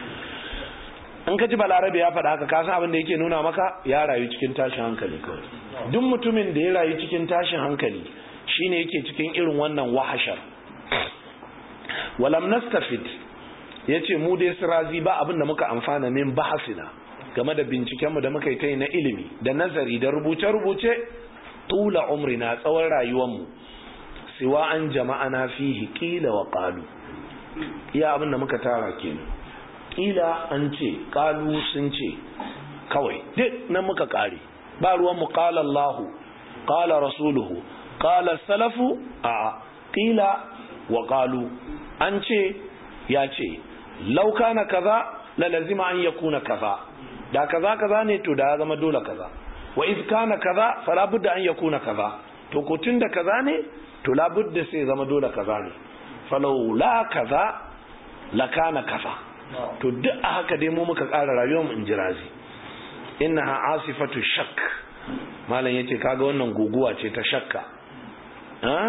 in ka ji balarabe ya faɗa haka kasan abin da yake nuna maka ya rayu cikin tashin hankali kawai duk mutumin da ya rayu cikin tashin hankali shine yake cikin irin wannan wahashar walam nastafid ya ce mu dai sirazi ba abin da muka amfana min bahasina game da bincikenmu da muka yi ta yi na ilimi da nazari da rubuce-rubuce tula umrina tsawon rayuwanmu siwa an jama'a na fihi kila wa ƙalu iya abin da muka tara kenan kila an ce ƙalu sun ce kawai duk nan muka ƙare ba ruwanmu ƙala Allahu ƙala rasuluhu ƙala salafu a kila wa ƙalu an ce ya ce lauka na kaza la lazima an yakuna kaza da kaza kaza ne to da ya zama dole kaza wa iz kana kaza fala budda an yakuna kaza to ko tunda kaza ne to la budda sai zama dole kaza ne falau la kaza la kana kaza to duk a haka dai mu muka ƙara rayuwar mu in ji razi innaha asifatu shak malam yace kaga wannan guguwa ce ta shakka ha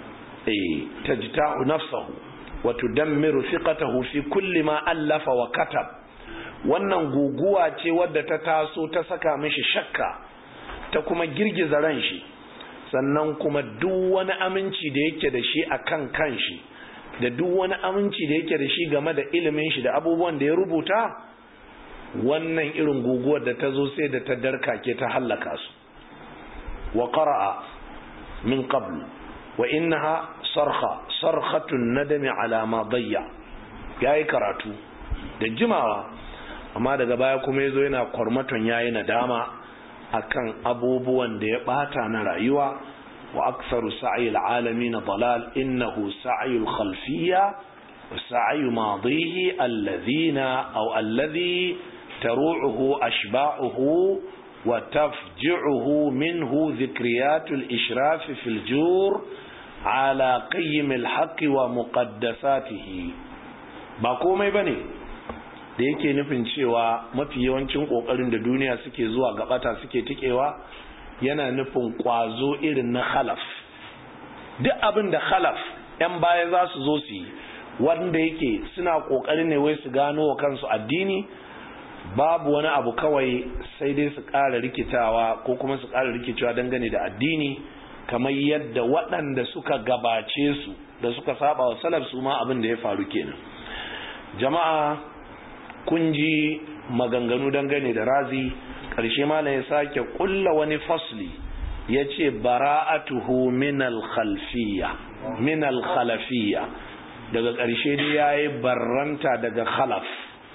eh tajta'u nafsahu wa tudammiru thiqatahu fi kulli ma allafa wa katab wannan guguwa ce wadda ta taso ta saka mishi shakka ta kuma girgiza ran shi sannan kuma duk wani aminci da yake da shi akan kanshi da duk wani aminci da yake da shi game da ilimin shi da abubuwan da ya rubuta wannan irin guguwar da ta zo sai da ta darkake ta hallaka su wa qara'a min qabl wa innaha sarha sarhatun nadami ala ma dayya yayi karatu da jimawa amma daga baya kuma yazo yana kwarmaton yayi nadama akan abubuwan da ya bata na rayuwa wa aktharu sa'i alalamin dalal innahu sa'yul khalfiyya wa sa'yu madihi alladhina aw alladhi taru'uhu ashba'uhu wa tafji'uhu minhu dhikriyatul ishraf fil jur ala qayyim alhaq wa muqaddasatihi ba komai bane da yake nufin cewa mafi yawancin kokarin da duniya suke zuwa gabata suke tikewa yana nufin kwazo irin na khalaf duk abin da khalaf yan baya za su zo su yi wanda yake suna kokarin ne wai su gano wa kansu addini babu wani abu kawai sai dai su ƙara rikitawa ko kuma su ƙara rikicewa dangane da addini kamar yadda waɗanda suka gabace su da suka saba wa salaf su ma abin da ya faru kenan jama'a kun ji maganganu dangane da razi ƙarshe malam ya sake ƙulla wani fasli ya ce bara'atuhu minal khalfiyya minal khalafiyya daga ƙarshe dai ya yi barranta daga khalaf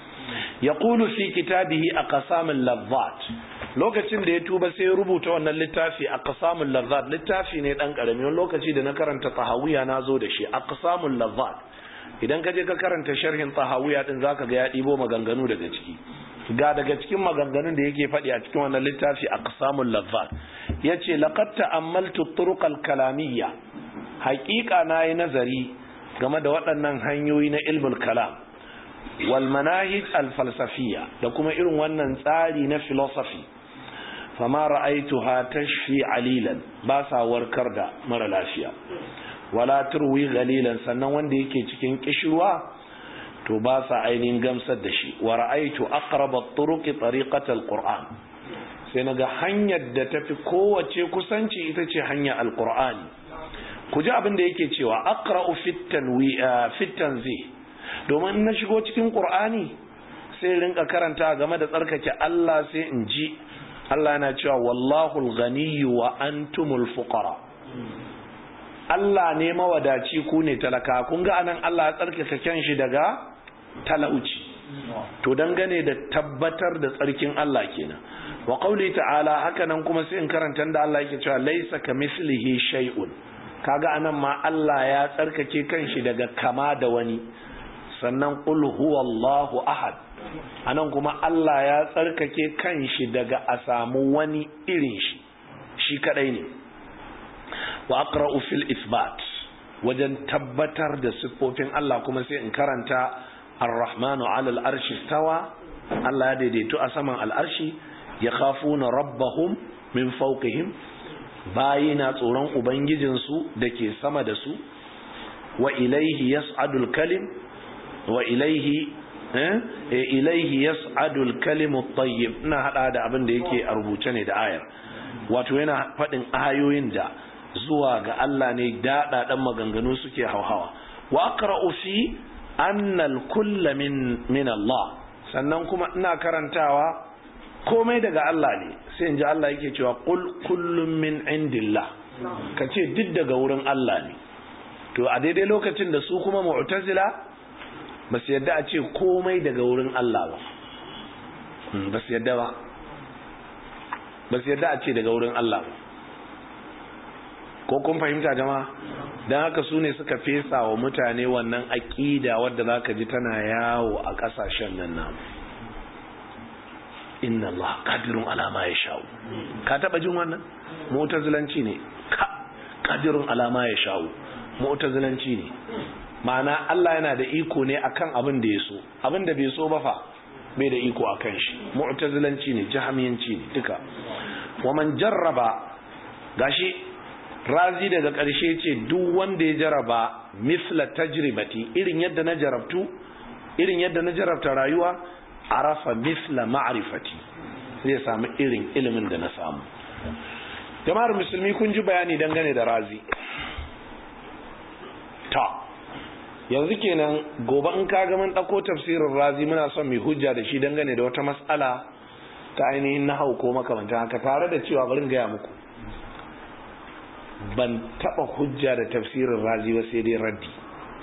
ya ƙulu fi kitabihi a ƙasamin lazzat lokacin da ya tuba sai ya rubuta wannan littafi a ƙasamin lazzat littafi ne ɗan ƙarami wani lokaci da na karanta tahawiya na zo da shi a ƙasamin lazzat idan ka je ka karanta sharhin tahawiya din zaka ga ya ɗibo maganganu daga ciki ga daga cikin maganganun da yake faɗi a cikin wannan littafi aqsamul lazzat yace laqad ta'ammaltu turuq al-kalamiyya haqiqa nayi nazari game da waɗannan hanyoyi na ilmul kalam wal manahij al-falsafiyya da kuma irin wannan tsari na philosophy fama ra'aituha tashfi alilan ba sa warkar da mara lafiya wala turwi galilan sannan wanda yake cikin kishirwa to ba sa ainihin gamsar da shi wa ra'aitu aqrab at-turuq tariqat al-qur'an sai naga hanyar da tafi kowace kusanci ita ce hanyar al-qur'ani ku ji abin da yake cewa aqra'u fit tanwi fit tanzih domin na shigo cikin qur'ani sai rinka karanta game da tsarkake Allah sai in ji Allah yana cewa wallahu al-ghaniyyu wa antumul fuqara Allah ne mawadaci ku ne talaka kun ga anan Allah ya tsarkake kanshi daga talauci to dangane da tabbatar da tsarkin Allah kenan wa qauli ta'ala haka nan kuma sai in karanta da Allah yake cewa laysa kamislihi shay'un kaga anan ma Allah ya tsarkake kanshi daga kama da wani sannan qul huwallahu ahad anan kuma Allah ya tsarkake kanshi daga a samu wani irin shi shi kadai ne wa aqra'u fil isbat wajen tabbatar da siffofin Allah kuma sai in karanta ar-rahmanu 'ala al-arshi stawa Allah ya daidaito a saman al-arshi yakhafuna rabbahum min fawqihim bayina tsoron ubangijin su dake sama da su wa ilayhi yas'adu al-kalim wa ilayhi eh ilayhi yas'adu al-kalimu at-tayyib ina hada da abin da yake a rubuce ne da ayar wato yana fadin ayoyin da zuwa ga Allah ne daɗaɗen maganganu suke hauhawa wa aqra'u fi annal kulla min min Allah sannan kuma ina karantawa komai daga Allah ne sai in ji Allah yake cewa qul kullun min indillah kace duk daga wurin Allah ne to a daidai lokacin da su kuma mu'tazila ba su yadda a ce komai daga wurin Allah ba ba su yadda ba ba su yadda a ce daga wurin Allah ba ko kun fahimta jama'a don haka su ne suka fesa wa mutane wannan aƙida wadda za ka ji tana yawo a ƙasashen nan namu inna Allah qadirun alama ya sha'u ka taɓa jin wannan mu'tazilanci ne qadirun alama ya sha'u mu'tazilanci ne ma'ana Allah yana da iko ne akan abin da ya so abin da bai so ba fa bai da iko akan shi mu'tazilanci ne jahamiyanci ne duka wa man jarraba gashi razi daga ƙarshe ce duk wanda ya jaraba misla tajribati irin yadda na jarabtu irin yadda na jarabta rayuwa arafa misla ma'rifati zai samu irin ilimin da na samu jama'ar musulmi kun ji bayani dangane da razi ta yanzu kenan gobe in ka ga mun ɗauko tafsirin razi muna son mai hujja da shi dangane da wata matsala ta ainihin nahau ko makamantan haka tare da cewa bari gaya muku ban taba hujja da tafsirin razi ba sai dai raddi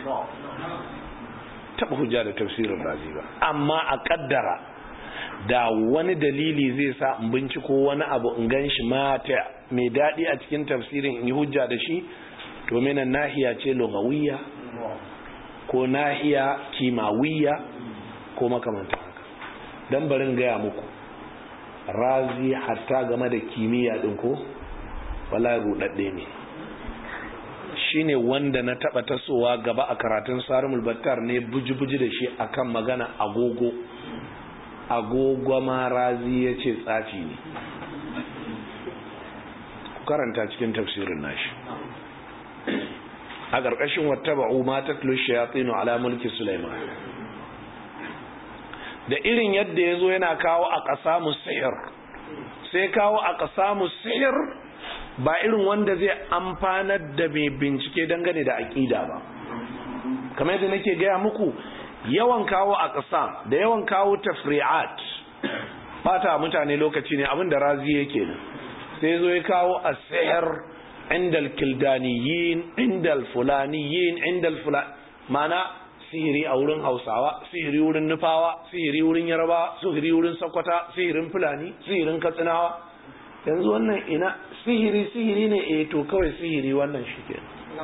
taba hujja da tafsirin razi ba amma a kaddara da wani dalili zai sa in binciko wani abu in gan shi mata mai daɗi a cikin tafsirin in yi hujja da shi to minan nahiya ce lugawiyya ko nahiya kimawiyya ko makamantan haka don barin gaya muku razi hatta game da kimiyya ɗin ko wala rudadde ne shine wanda na taba tasowa gaba a karatun sarumul battar ne buji-buji da shi akan magana agogo agogo ma razi ya ce tsafi ne ku karanta cikin tafsirin nashi a ƙarƙashin wata ba'u ma ta shayatsinu ala mulki Sulaiman da irin yadda ya zo yana kawo a ƙasa musayar sai kawo a ƙasa musayar ba irin wanda zai amfanar da mai bincike dangane da aƙida ba kamar yadda nake gaya muku yawan kawo a ƙasa da yawan kawo tafri'at bata mutane lokaci ne abin da razi yake nan sai zo ya kawo a sayar indal kildaniyin indal fulaniyin indal fulani mana sihiri a wurin hausawa sihiri wurin nufawa sihiri wurin yarbawa sihiri wurin sakwata sihirin fulani sihirin katsinawa yanzu wannan ina sihiri sihiri ne eh to kawai sihiri wannan shi ke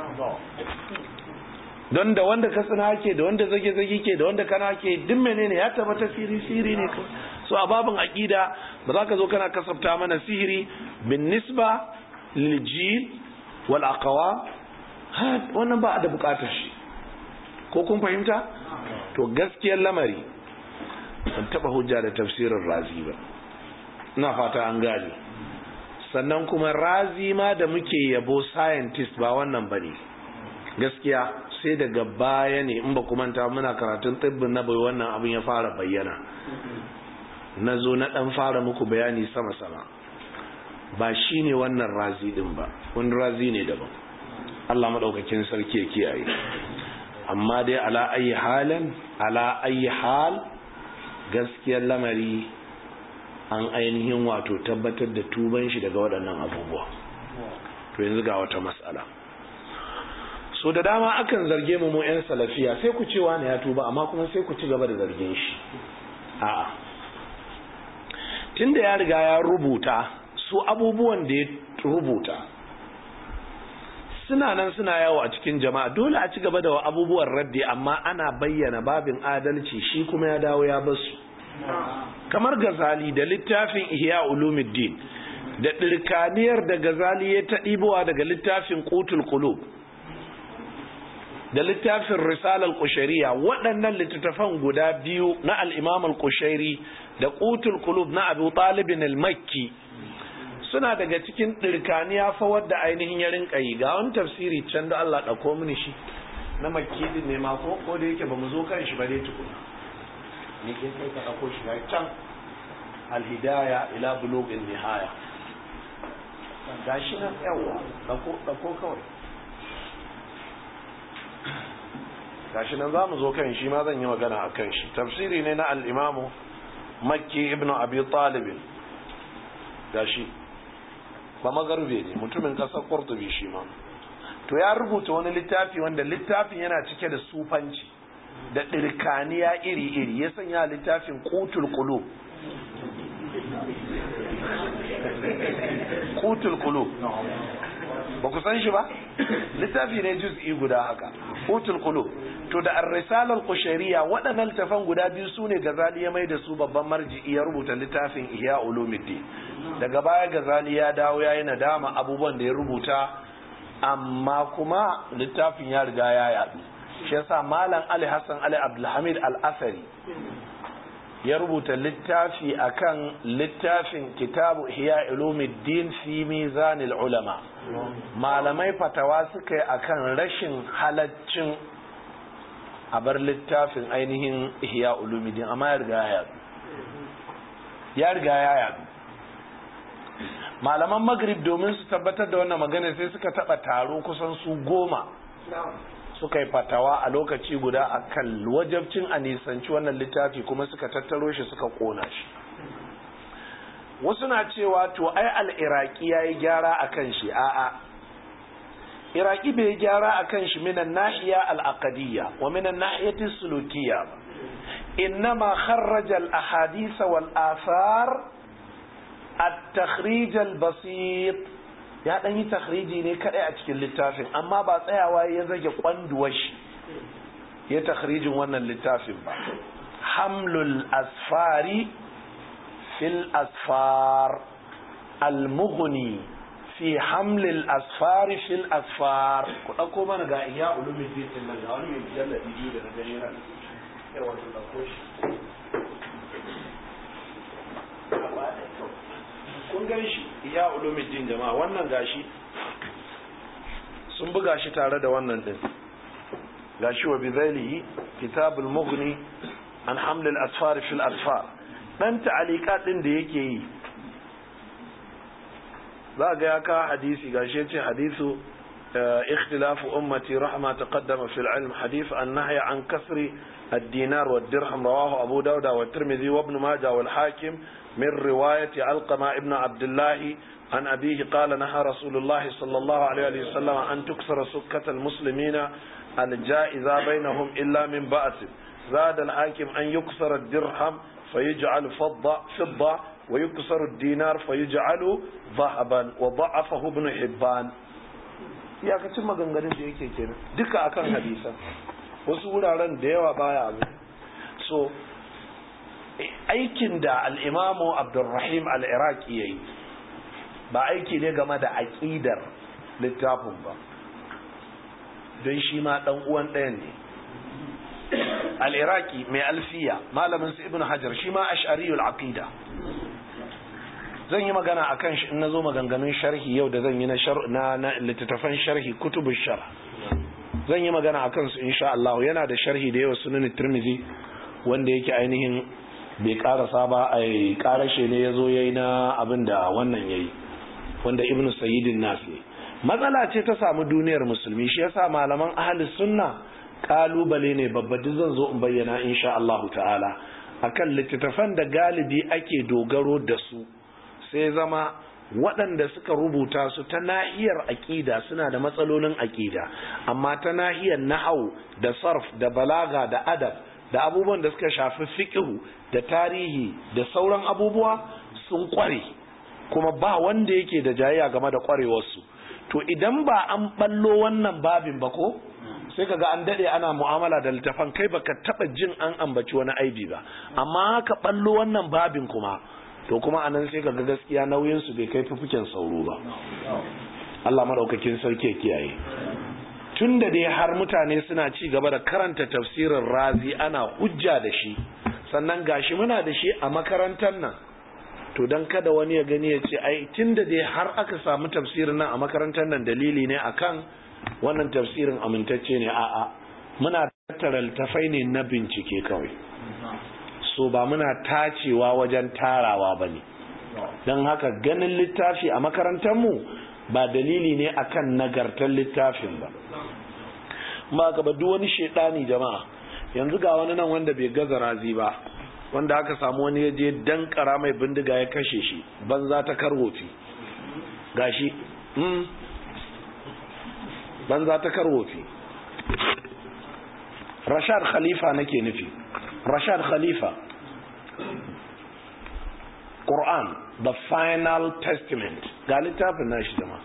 don da wanda katsina ke da wanda zage zage ke da wanda kana ke duk menene ya tabbata sihiri sihiri ne kawai so a babin aqida ba za ka zo kana kasafta mana sihiri bin nisba lil jil wal aqwa wannan ba a da bukatar shi ko kun fahimta to gaskiyar lamari ban taba hujja da tafsirin razi ba ina fata an gane sannan kuma razi ma da muke yabo scientist ba wannan bane gaskiya sai daga baya ne in ba ku manta muna karatun tsibbin na bai wannan abin ya fara bayyana na zo na dan fara muku bayani sama-sama ba shi ne wannan razi din ba wani razi ne daban Allah maɗaukakin sarki ya kiyaye amma dai ala ayi halin ala ayi hal gaskiyar lamari an ainihin wato tabbatar da tuban shi daga waɗannan abubuwa to yanzu ga wata matsala so da dama akan zarge mu mu 'yan salafiya sai ku cewa ne ya tuba amma kuma sai ku ci gaba da zargin shi a'a tunda ya riga ya rubuta su abubuwan da ya rubuta suna nan suna yawo a cikin jama'a dole a ci gaba da abubuwan raddi amma ana bayyana babin adalci shi kuma ya dawo ya basu kamar gazali da littafin ihya ulumuddin da ɗirkaniyar da gazali ya ta ɗibowa daga littafin qutul qulub da littafin risalar kushariya waɗannan littattafan guda biyu na al'imam al-kushari da qutul qulub na abu talibin al-makki suna daga cikin ɗirkaniya fa wadda ainihin ya rinka yi ga wani tafsiri can da Allah ɗauko mini shi na makki din ne ma ko ko da yake ba mu zo kan shi ba dai tukuna ni ke kai ka ɗauko shi ga can alhidaya ila bulughin nihaya gashi nan yawa ɗauko ɗauko kawai gashi nan za mu zo kan shi ma zan yi magana a kan shi tafsiri ne na al'imamu makki ibn abi talibin gashi ba magarbe ne mutumin kasar kurtubi shi ma to ya rubuta wani littafi wanda littafin yana cike da sufanci da ɗirkaniya iri-iri ya sanya littafin kutul kulu kutul kulu ba ku san shi ba littafi ne juz'i guda haka kutul kulu to da ar-risalar qushayriya waɗannan littafan guda biyu sune gazali ya mai da su babban marji'i ya rubuta littafin ihya ulumuddin daga baya gazali ya dawo ya yi nadama abubuwan da ya rubuta amma kuma littafin ya riga ya yaɗu shi yasa malam ali hassan ali abdulhamid al-asari ya rubuta littafi akan littafin kitabu hiya ulumuddin fi mizanil ulama malamai fatawa suka yi akan rashin halaccin a bar littafin ainihin ihya ulumuddin amma ya riga ya yadu ya riga ya yadu malaman magrib domin su tabbatar da wannan magana sai suka taba taro kusan su goma suka yi fatawa a lokaci guda a kan wajabcin a nisanci wannan littafi kuma suka tattaro shi suka kona shi wasu na cewa to ai al'iraki ya yi gyara a kan shi a'a iraki bai yi gyara a kan shi minan nahiya al'aqadiyya wa minan nahiyatin sulukiyya ba innama kharraja al-ahadisa wal athar at-takhrij al-basit ya dan yi takhriji ne kadai a cikin littafin amma ba tsayawa ya zage kwanduwar shi ya takhrijin wannan littafin ba hamlul asfari fil asfar al-mughni fi hamlil asfari fil asfar ku dauko mana ga iya ulumuddin din nan ga wani mai mujalladi biyu da na gani ran yawa to dauko shi kun gan shi iya ulumuddin jama'a wannan gashi sun buga shi tare da wannan din gashi wa bizailihi kitabul mughni an haml al asfar fil asfar dan ta'alika din da yake yi za ga ya ka hadisi gashi yace hadisu اختلاف أمتي رحمة تقدم في العلم حديث النهي عن كسر الدينار والدرهم رواه أبو داود والترمذي وابن ماجه والحاكم من رواية علقمة ابن عبد الله عن أبيه قال نهى رسول الله صلى الله عليه وسلم أن تكسر سكة المسلمين الجائزة بينهم إلا من بأس زاد الحاكم أن يكسر الدرهم فيجعل فضة فضة ويكسر الدينار فيجعل ذهبا وضعفه ابن حبان iyakacin maganganun da yake kenan duka akan hadisan wasu wuraren da yawa baya abu so aikin da al'imamu abdulrahim al'iraki ya yi ba aiki ne game da aƙidar littafin ba don shi ma ɗan uwan ɗayan ne al'iraki mai alfiya malamin su ibn hajar shi ma ash'ariyul aqida zan yi magana a kan shi in na zo maganganun sharhi yau da zan yi na littattafan sharhi kutubun shar zan yi magana a kansu insha Allah yana da sharhi da yawa sunan tirmizi wanda yake ainihin bai karasa ba a karashe ne ya zo ya yi na abin da wannan ya yi wanda ibnu sayyidin nasi matsala ce ta samu duniyar musulmi shi yasa malaman ahli sunna kalubale ne babba duk zan zo in bayyana insha Allah ta'ala akan littattafan da galibi ake dogaro da su sai zama waɗanda suka rubuta su ta nahiyar aƙida suna da matsalolin aƙida amma ta nahiyar nahau da sarf da balaga da adab da abubuwan da suka shafi fiqhu da tarihi da sauran abubuwa sun ƙware kuma ba wanda yake da jayayya game da ƙwarewarsu to idan ba an ballo wannan babin ba ko sai kaga an dade ana mu'amala da littafan kai baka taba jin an ambaci wani aibi ba amma ka ballo wannan babin kuma to kuma anan sai kaga gaskiya nauyin su bai kai fufuken sauro ba Allah madaukakin sarki ya kiyaye tunda dai har mutane suna ci gaba da karanta tafsirin razi ana hujja da shi sannan gashi muna da shi a makarantar nan to dan kada wani ya gani ya ce ai tunda dai har aka samu tafsirin nan a makarantar nan dalili ne akan wannan tafsirin amintacce ne a'a muna tattara littafai ne na bincike kawai so ba muna tacewa wajen tarawa ba ne don haka ganin littafi a makarantarmu ba dalili ne akan nagartar littafin ba ba ka duk wani shaidani jama'a yanzu ga wani nan wanda bai gaza razi ba wanda aka samu wani ya je dankara mai bindiga ya kashe shi banza ta karwofi gashi banza ta karwofi rashad khalifa nake nufi rashad khalifa Quran the final testament ga littafin nashi jama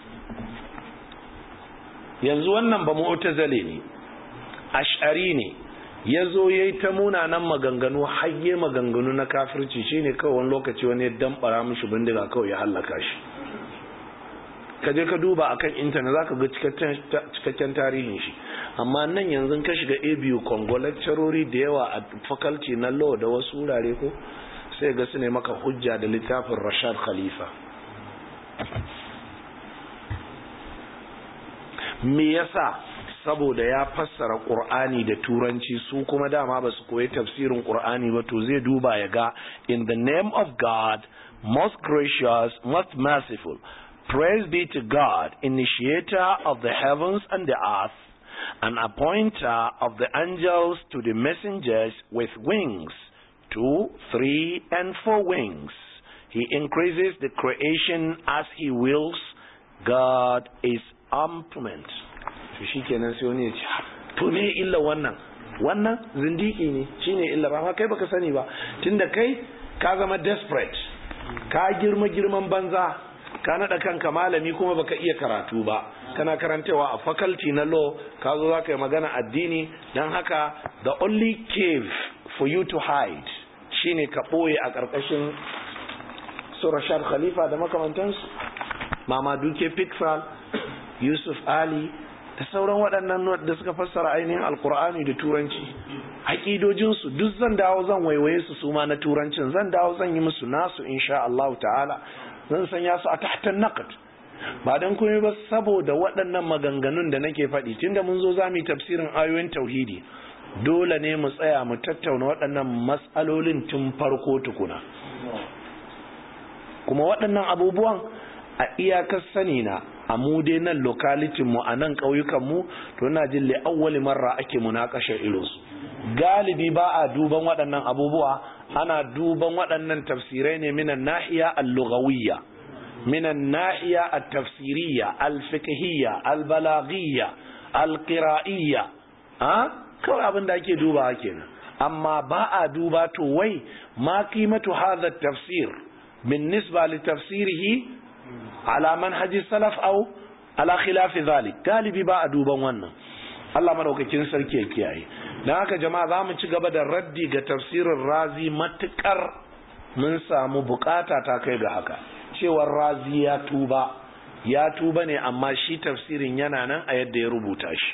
yanzu wannan ba mu'tazali ne ash'ari ne ya zo ya yi ta munanan maganganu hayye maganganu na kafirci shine kawai wani lokaci wani ya damɓara mishi bindiga kawai ya hallaka shi ka je ka duba akan intanet za ka ga cikakken tarihin shi amma nan yanzu ka shiga abu congo lecturori da yawa a faculty na law da wasu wurare ko sai ga su ne maka hujja da littafin rashad khalifa me yasa saboda ya fassara qur'ani da turanci su kuma dama ba su koyi tafsirin qur'ani ba to zai duba ya ga in the name of god most gracious most merciful praise be to god initiator of the heavens and the earth an appointer of the angels to the messengers with wings two three and four wings he increases the creation as he wills god is implement to shi kenan sai wani ya ce to me illa wannan wannan zindiki ne shine illa ba kai baka sani ba tunda kai ka zama desperate ka girma girman banza ka nada kanka malami kuma baka iya karatu ba kana karantawa a faculty na law ka zo za ka yi magana addini don haka the only cave for you to hide shine ka ɓoye a ƙarƙashin su rashad khalifa da makamantansu mama duke pixel yusuf ali da sauran waɗannan da suka fassara ainihin alkur'ani da turanci haƙidojinsu duk zan dawo zan waiwaye su suma na turancin zan dawo zan yi musu nasu insha Allah ta'ala zan sanya su a tahtan naqd ba dan komai ba saboda waɗannan maganganun da nake faɗi tunda mun zo zamu yi tafsirin ayoyin tauhidi dole ne mu tsaya mu tattauna waɗannan matsalolin tun farko tukuna kuma waɗannan abubuwan a iyakar sani na a mu dai nan lokalitin mu a nan ƙauyukan mu to ina jin li awwali marra ake munakasha irinsu galibi ba a duban waɗannan abubuwa ana duban waɗannan tafsirai ne minan nahiya al-lughawiyya minan nahiya at-tafsiriyya al-fiqhiyya al-balaghiyya al-qira'iyya ha kawai abin da ake dubawa kenan amma ba a duba to wai ma qimatu hadha at-tafsir بالنسبة لتفسيره على منهج السلف أو على خلاف ذلك galibi ba a duban wannan Allah madaukakin sarki ya kiyaye dan haka jama'a za mu ci gaba da raddi ga tafsirin razi matukar mun samu bukata ta kai ga haka cewar razi ya tuba ya tuba ne amma shi tafsirin yana nan a yadda ya rubuta shi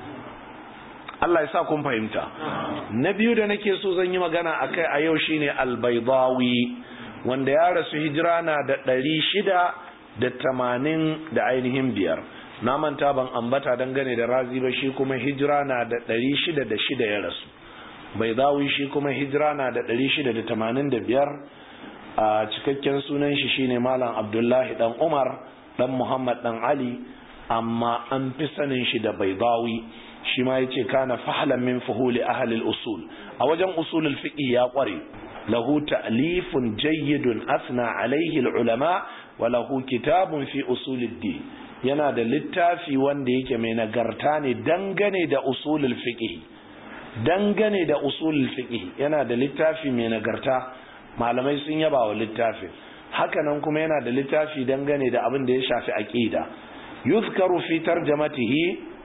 Allah ya sa kun fahimta na biyu da nake so zan yi magana akai a yau shine al-baydawi wanda ya rasu hijira na da ɗari shida da tamanin da ainihin biyar na manta ban ambata dangane da razi ba shi kuma hijira na da ɗari shida da shida ya rasu bai zawi shi kuma hijira na da ɗari shida da tamanin da biyar a cikakken sunan shi shine malam abdullahi dan umar dan muhammad dan ali amma an fi sanin shi da bai zawi shi ma ya ce kana fahlan min fuhuli ahalil usul a wajen usulul fiqh ya kware له تأليف جيد أثنى عليه العلماء وله كتاب في أصول الدين yana da littafi wanda yake mai nagarta ne dangane da usulul fiqh dangane da usulul fiqh yana da littafi mai nagarta malamai sun yaba wa littafin hakanan kuma yana da littafi dangane da abin da ya shafi aqida yuzkaru fi tarjamatihi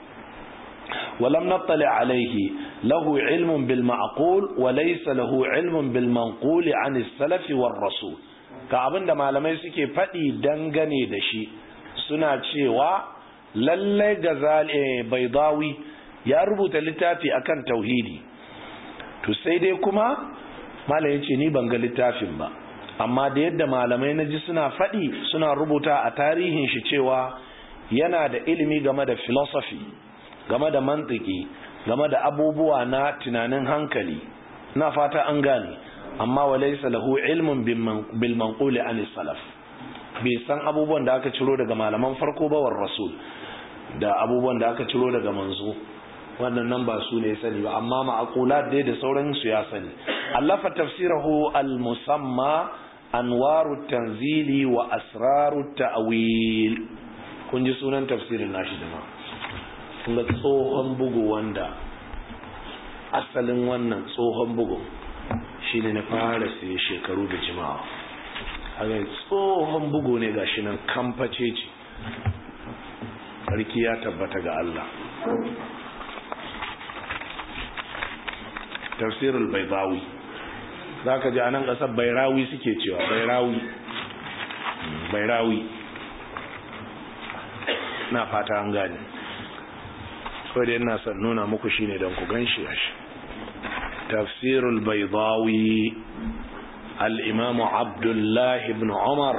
ولم نطلع عليه له علم بالمعقول وليس له علم بالمنقول عن السلف والرسول ka abin da malamai suke faɗi dangane da shi suna cewa lallai gazali baidawi ya rubuta littafi akan tauhidi to sai dai kuma malam ya ce ni ban ga littafin ba amma da yadda malamai na ji suna faɗi suna rubuta a tarihin shi cewa yana da ilimi game da philosophy game da mantiki game da abubuwa na tunanin hankali na fata an gane amma walaysa lahu ilmun bil manquli an salaf bai san abubuwan da aka ciro daga malaman farko ba war rasul da abubuwan da aka ciro daga manzo wannan nan ba su ne sani ba amma ma'aqulat dai da sauran su ya sani allafa tafsirahu al musamma anwaru tanzili wa asraru ta'wil kun ji sunan tafsirin nashi da kuma tsohon bugu wanda asalin wannan tsohon bugu shi ne na fara sai shekaru da jimawa haka tsohon bugu ne ga shi nan kamface ce sarki ya tabbata ga Allah tafsirul baibawi za ka ji a nan ƙasar bairawi suke cewa bairawi bairawi na fata an gani kawai da yana son nuna muku shine don ku gan shi a shi tafsirul baidawi al'imamu abdullahi ibn umar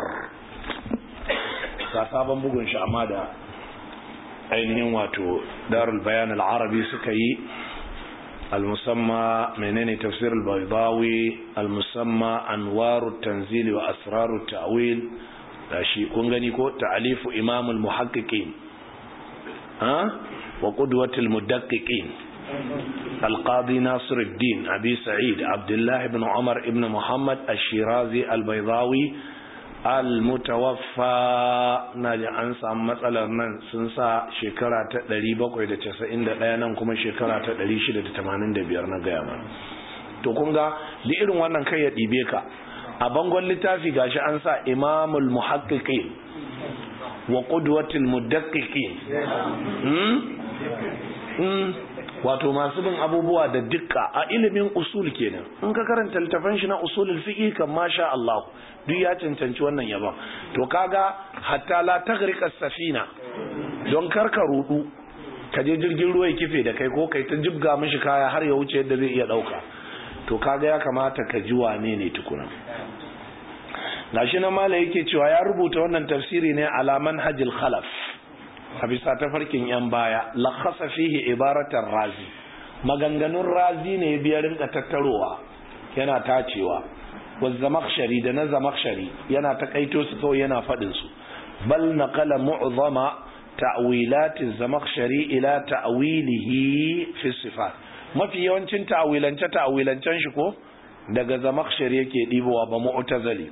ga sabon bugun shi amma da ainihin wato darul bayan al'arabi suka yi المسمى منين تفسير البيضاوي المسمى أنوار التنزيل وأسرار التأويل شيء كونغني كو تعليف إمام المحققين ها وقدوة المدققين القاضي ناصر الدين أبي سعيد عبد الله بن عمر بن محمد الشيرازي البيضاوي almutawaffa na ji an samu matsalar nan sun sa shekara ta 791 nan kuma shekara ta 685 na gaya mana to kun ga da irin wannan kai ya ɗibe ka a bangon littafi gashi an sa imamul muhaqqiqin wa qudwatul mudaqqiqin wato masu bin abubuwa da dukka a ilimin usul kenan in ka karanta littafin shi na usulul fiqh kan masha Allah duk ya cancanci wannan yaban to kaga hatta la taghriqa safina don karka rudu ka je jirgin ruwa ya kife da kai ko kai ta jibga mishi kaya har ya wuce yadda zai iya dauka to kaga ya kamata ka ji wane ne tukuna gashi na mala yake cewa ya rubuta wannan tafsiri ne ala manhajil khalaf a bisa tafarkin yan baya lakhasa fihi ibaratar razi maganganun razi ne biya rinka tattarowa yana tacewa wa zamakshari da na zamakshari yana takaito su kawai yana faɗin su bal naqala mu'zama ta'wilati zamakshari ila ta'wilihi fi sifat mafi yawancin ta'wilance ta'wilancen shi ko daga zamakshari yake dibowa ba mu'tazali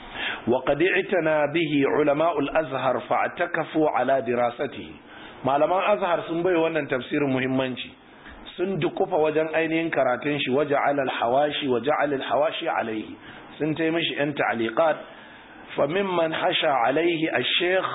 وقد اعتنى به علماء الازهر فاعتكفوا على دراسته malaman azhar sun bai wannan tafsirin muhimmanci sun dukufa wajen ainihin karatun shi waja'al al-hawashi waja'al al-hawashi alayhi sun tai mishi yan ta'liqat fa mimman hasha alayhi al-sheikh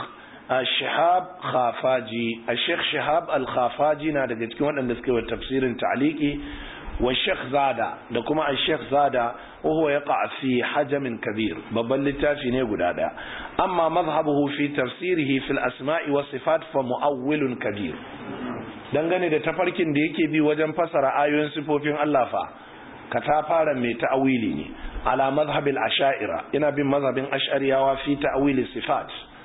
shihab khafaji al-sheikh shihab al-khafaji na daga cikin waɗanda suka yi tafsirin ta'liqi wa sheikh zada da kuma al-sheikh zada وهو يقع في حجم كبير babban littafi ne guda daya amma mazhabuhu fi tafsirihi fil asma'i was sifat fa mu'awwilun kabir dangane da tafarkin da yake bi wajen fasara ayoyin sifofin Allah fa ka ta fara mai ta'awili ne ala mazhabil asha'ira ina bin mazhabin ash'ariyawa fi ta'wili sifat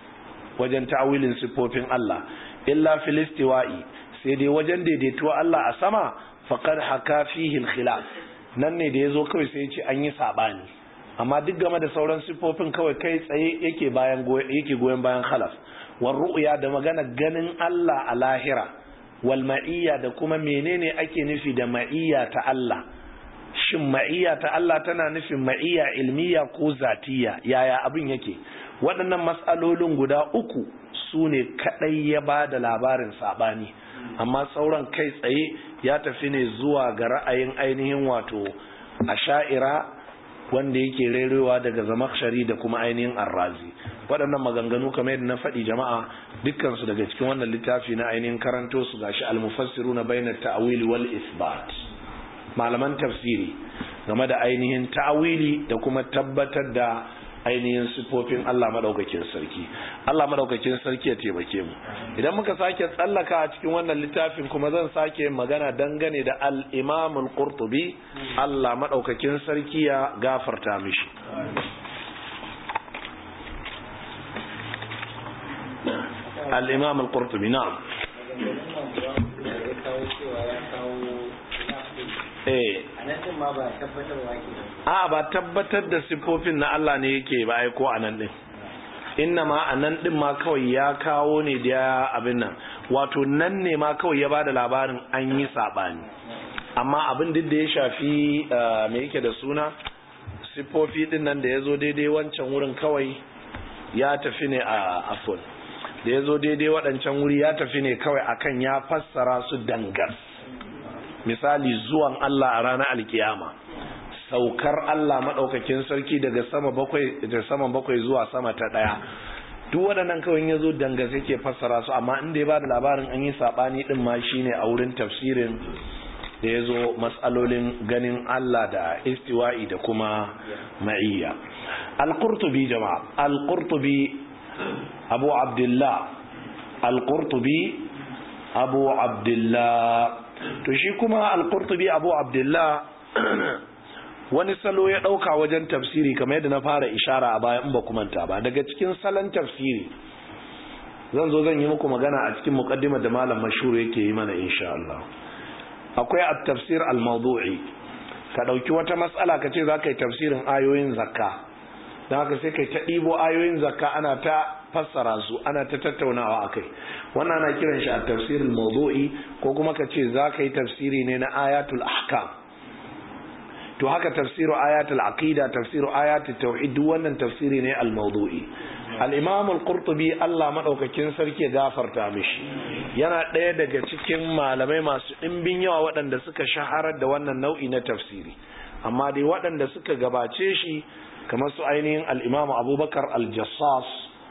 wajen ta'awilin sifofin Allah illa fil istiwa'i sai dai wajen daidaituwa Allah a sama faqad haka fihi al-khilaf nan ne da ya zo kawai sai ce an yi saɓani amma duk game da sauran siffofin kawai kai tsaye yake bayan yake goyon bayan khalaf war ru'ya da magana ganin Allah a lahira wal ma'iyya da kuma menene ake nufi da ma'iyya ta Allah shin ma'iyya ta Allah tana nufin ma'iyya ilmiya ko zatiya yaya abin yake waɗannan matsalolin guda uku su ne kaɗai ya ba da labarin saɓani amma sauran kai tsaye ya tafi ne zuwa ga ra'ayin ainihin wato a sha'ira wanda yake rerewa daga zamakshari da kuma ainihin arrazi waɗannan maganganu kamar yadda na faɗi jama'a dukkansu daga cikin wannan littafi na ainihin karanto su gashi almufassiru na bayyana ta'awili wal isbat malaman tafsiri game da ainihin ta'awili da kuma tabbatar da ainihin sifofin Allah madaukakin sarki Allah madaukakin sarki ya taimake mu idan muka sake tsallaka a cikin wannan littafin kuma zan sake magana dangane da al-Imam al-Qurtubi Allah madaukakin sarki ya gafarta mishi al-Imam al-Qurtubi na'am eh a ba tabbatar da siffofin na Allah ne yake ba ai ko anan din inna ma anan din ma kawai ya kawo ne da abin nan wato nan ne ma kawai ya bada labarin an yi sabani amma abin duk da ya shafi me yake da suna siffofi din nan da ya zo daidai wancan wurin kawai ya tafi ne a afon da ya zo daidai waɗancan wuri ya tafi ne kawai akan ya fassara su dangar misali zuwan Allah a ranar alkiyama saukar Allah maɗaukakin sarki daga sama bakwai da sama bakwai zuwa sama ta ɗaya duk waɗannan kawai ya zo danga sai ke fassara su amma inda ya ba da labarin an yi saɓani ɗin ma shine a wurin tafsirin da ya zo matsalolin ganin Allah da istiwa'i da kuma ma'iyya al-qurtubi jama'a al-qurtubi abu abdullah al-qurtubi abu abdullah to shi kuma al-qurtubi abu abdullah wani salo ya ɗauka wajen tafsiri kamar yadda na fara ishara a baya in ba manta ba daga cikin salon tafsiri zan zo zan yi muku magana a cikin muqaddimar da malam mashhur yake yi mana insha Allah akwai at-tafsir al-mawdu'i ka dauki wata mas'ala ka ce zaka yi tafsirin ayoyin zakka dan haka sai kai ta ɗibo ayoyin zakka ana ta fassara su ana ta tattaunawa akai wannan ana kiran shi at-tafsir al-mawdu'i ko kuma ka ce zaka yi tafsiri ne na ayatul ahkam to haka tafsiru ayatul aqida tafsiru ayatul tauhid duk wannan tafsiri ne al-mawdu'i al-imam al-qurtubi Allah madaukakin sarki ya gafarta mishi yana ɗaya daga cikin malamai masu ɗimbin yawa waɗanda suka shaharar da wannan nau'i na tafsiri amma dai waɗanda suka gabace shi kamar su ainihin al-imam abubakar al-jassas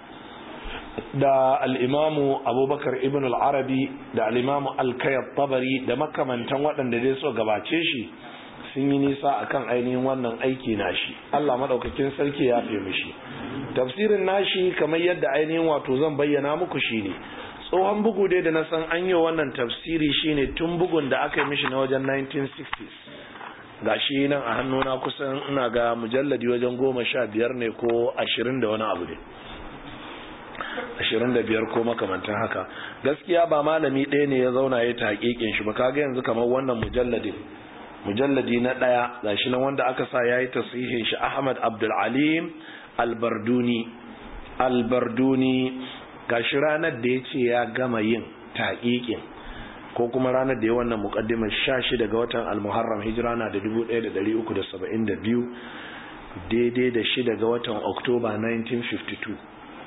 da al-imamu abubakar ibn al-arabi da al-imamu al-kayyat tabari da makamantan waɗanda dai suka gabace shi sun yi nisa akan ainihin wannan aiki nashi Allah madaukakin sarki ya fi mishi tafsirin nashi kamar yadda ainihin wato zan bayyana muku shine tsohon bugu dai da na san an yi wannan tafsiri shine tun bugun da aka yi mishi na wajen 1960s gashi nan a hannuna kusan ina ga mujalladi wajen goma sha biyar ne ko ashirin da wani abu ne ashirin da biyar ko makamantan haka gaskiya ba malami ɗaya ne ya zauna ya ta hakikin shi ba kaga yanzu kamar wannan mujalladin mujalladi na ɗaya gashi nan wanda aka sa ya yi tasihin shi ahmad abdulalim albarduni albarduni gashi ranar da ya ce ya gama yin taƙiƙin ko kuma ranar da ya wannan muƙaddimar sha shi daga watan almuharram hijira na da dubu ɗaya da ɗari uku da saba'in da biyu daidai da shi daga watan oktoba 1952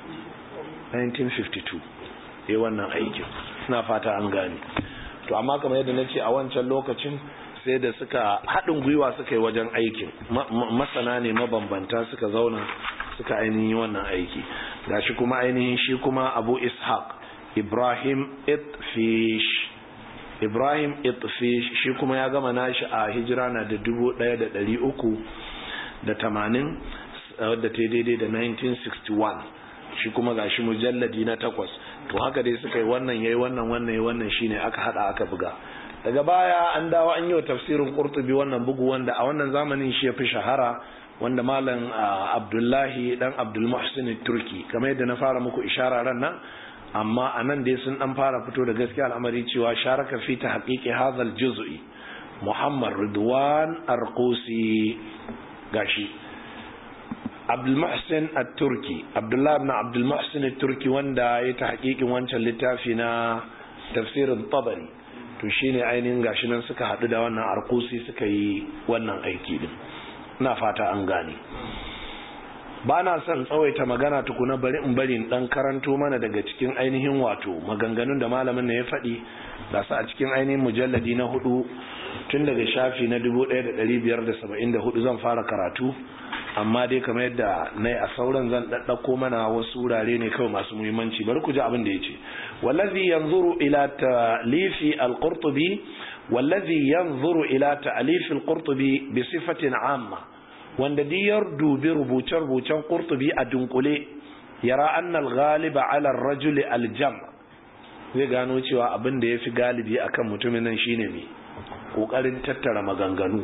1952 ya wannan aikin suna fata an gane to amma kamar yadda na ce a wancan lokacin sai da suka haɗin gwiwa suka yi wajen aikin masana ne mabambanta suka zauna suka ainihin wannan aiki gashi kuma ainihin shi kuma abu ishaq ibrahim itfish ibrahim itfish shi kuma ya gama nashi a hijira na da dubu ɗaya da ɗari uku da tamanin wadda ta daidai da 1961 shi kuma gashi mujalladi na takwas to haka dai suka yi wannan yayi wannan wannan yayi wannan shine aka hada aka buga daga baya an dawo an yi wa tafsirin qurtubi wannan bugu wanda a wannan zamanin shi ya fi shahara wanda malam abdullahi dan abdul muhsin turki kamar yadda na fara muku ishara ran nan amma a nan dai sun dan fara fito da gaskiya al'amari cewa sharaka fi ta haqiqi hadha juz'i muhammad ridwan arqusi gashi abdul muhsin at-turki abdullahi ibn abdul muhsin at-turki wanda ya ta haƙiƙin wancan littafi na tafsirin tabari to shine ainihin gashi nan suka haɗu da wannan arkusi suka yi wannan aiki din na fata an gane ba na son tsawaita magana tukuna bari in bari dan karanto mana daga cikin ainihin wato maganganun da malamin na ya faɗi da su a cikin ainihin mujalladi na hudu tun daga shafi na 1574 zan fara karatu amma dai kamar yadda na a sauran zan ɗaɗɗako mana wasu wurare ne kawai masu muhimmanci bari ku ji abin da ya ce wallazi yanzuru ila ta'lifi al-qurtubi wallazi yanzuru ila ta'lifi al-qurtubi bi sifatin amma wanda diyar dubi rubuce-rubucen qurtubi a dunkule yara anna al-ghaliba ala ar-rajul al-jam zai gano cewa abin da yafi galibi akan mutumin nan shine me kokarin tattara maganganu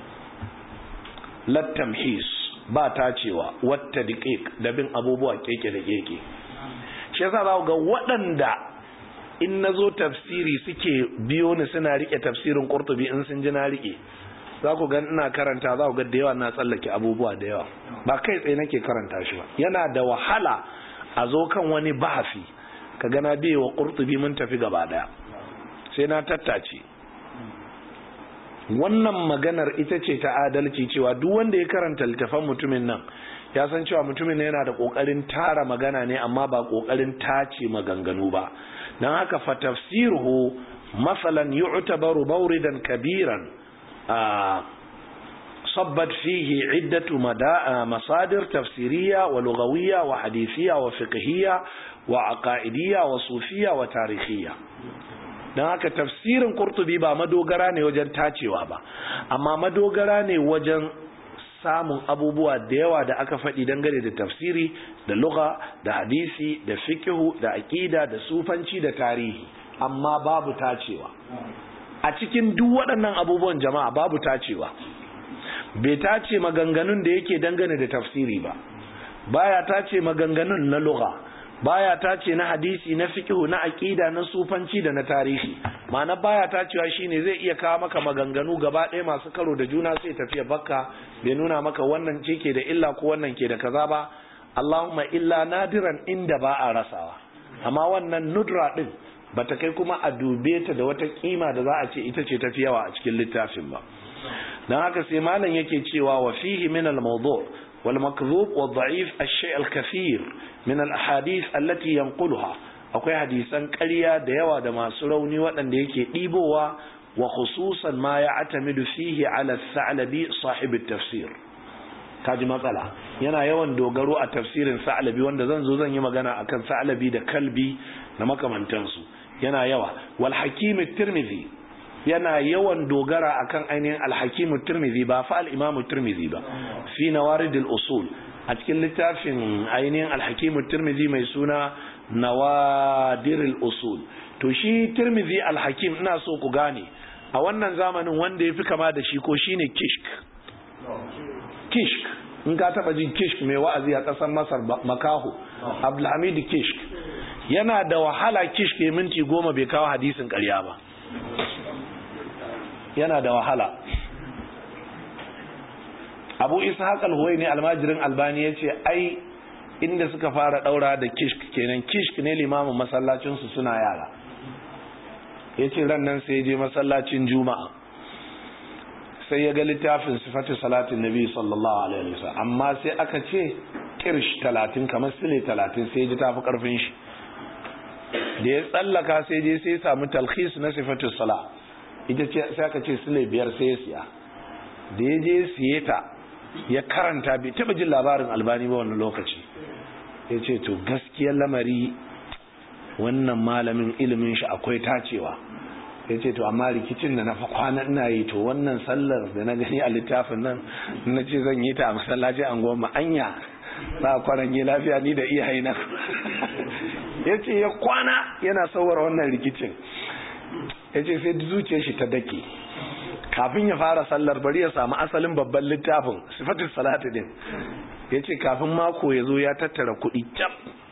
lattamhis ba ta cewa wata diƙiƙ da bin abubuwa keke da keke shi yasa za ga waɗanda in na zo tafsiri suke biyo ni suna rike tafsirin ƙurtubi in sun ji na rike za ku ga ina karanta za ku ga da yawa na tsallake abubuwa da yawa ba kai tsaye nake karanta shi ba yana da wahala a zo kan wani bahasi ka gana biye wa ƙurtubi mun tafi gaba daya sai na tattace wannan maganar ita ce ta adalci cewa duk wanda ya karanta littafan mutumin nan ya san cewa mutumin yana da kokarin tara magana ne amma ba kokarin tace maganganu ba dan haka fa tafsiruhu masalan yu'tabaru mawridan kabiran صبت فيه عدة مصادر تفسيرية ولغوية وحديثية وفقهية وعقائدية وصوفية وتاريخية don haka tafsirin kurtubi ba madogara ne wajen tacewa ba amma madogara ne wajen samun abubuwa da yawa da aka faɗi dangane da tafsiri da lugha da hadisi da fikihu da aƙida da sufanci da tarihi amma babu tacewa a cikin duk waɗannan abubuwan jama'a babu tacewa bai tace maganganun da yake dangane da tafsiri ba baya tace maganganun na lugha baya tace na hadisi na fiqh na aqida na sufanci da na tarihi ma'ana baya tacewa shine zai iya kawo maka maganganu gaba ɗaya masu karo da juna sai tafiya bakka bai nuna maka wannan ce ke da illa ko wannan ke da kaza ba Allahumma illa nadiran inda ba a rasawa amma wannan nudra din bata kai kuma a dube ta da wata kima da za a ce ita ce tafi yawa a cikin littafin ba dan haka sai malam yake cewa wa fihi min al-mawdu' wal makdhub wa da'if ash-shay' al-kathir min al-ahadith allati yanquluha akwai hadisan ƙarya da yawa da masu rauni waɗanda yake ɗibowa wa khususan ma ya'tamidu fihi ala as-sa'labi sahib at-tafsir kaji matsala yana yawan dogaro a tafsirin sa'labi wanda zan zo zan yi magana akan sa'labi da kalbi na makamantansu yana yawa wal hakim tirmidhi yana yawan dogara akan ainihin al-hakim tirmidhi ba fa al-imam tirmidhi ba fi nawarid al-usul a cikin littafin ainihin al-hakim tirmidhi mai suna nawadir al-usul to shi tirmidhi al-hakim ina so ku gane a wannan zamanin wanda yafi kama da shi ko shine kishk kishk in ka taba jin kishk mai wa'azi a kasar masar makaho abdulhamid kishk yana da wahala kishk ya minti goma bai kawo hadisin karya ba yana da wahala abu ishaq al-huwaini almajirin albani ya ce ai inda suka fara daura da kishk kenan kishk ne limamin masallacinsu suna yara ya ce ran nan sai je masallacin juma'a sai ya ga littafin sifatu salatin nabi sallallahu alaihi wasallam amma sai aka ce kirsh talatin kamar sile talatin sai ji tafi karfin shi da ya tsallaka sai je sai samu talhis na sifatu sala ita ce sai aka ce sile biyar sai ya siya da ya je siye ta ya karanta bai taba jin labarin albani ba wannan lokaci ya ce to gaskiyar lamari wannan malamin ilimin shi akwai tacewa ya ce to amma rikicin da na fa kwana ina yi to wannan sallar da na gani a littafin nan na ce zan yi ta a masallaci an goma anya na kwanan yi lafiya ni da iyaye na ya ce ya kwana yana sauwar wannan rikicin ya ce sai zuciyar shi ta dake kafin ya fara sallar bari ya samu asalin babban littafin sifatin salatu din ya ce kafin mako ya zo ya tattara kuɗi cap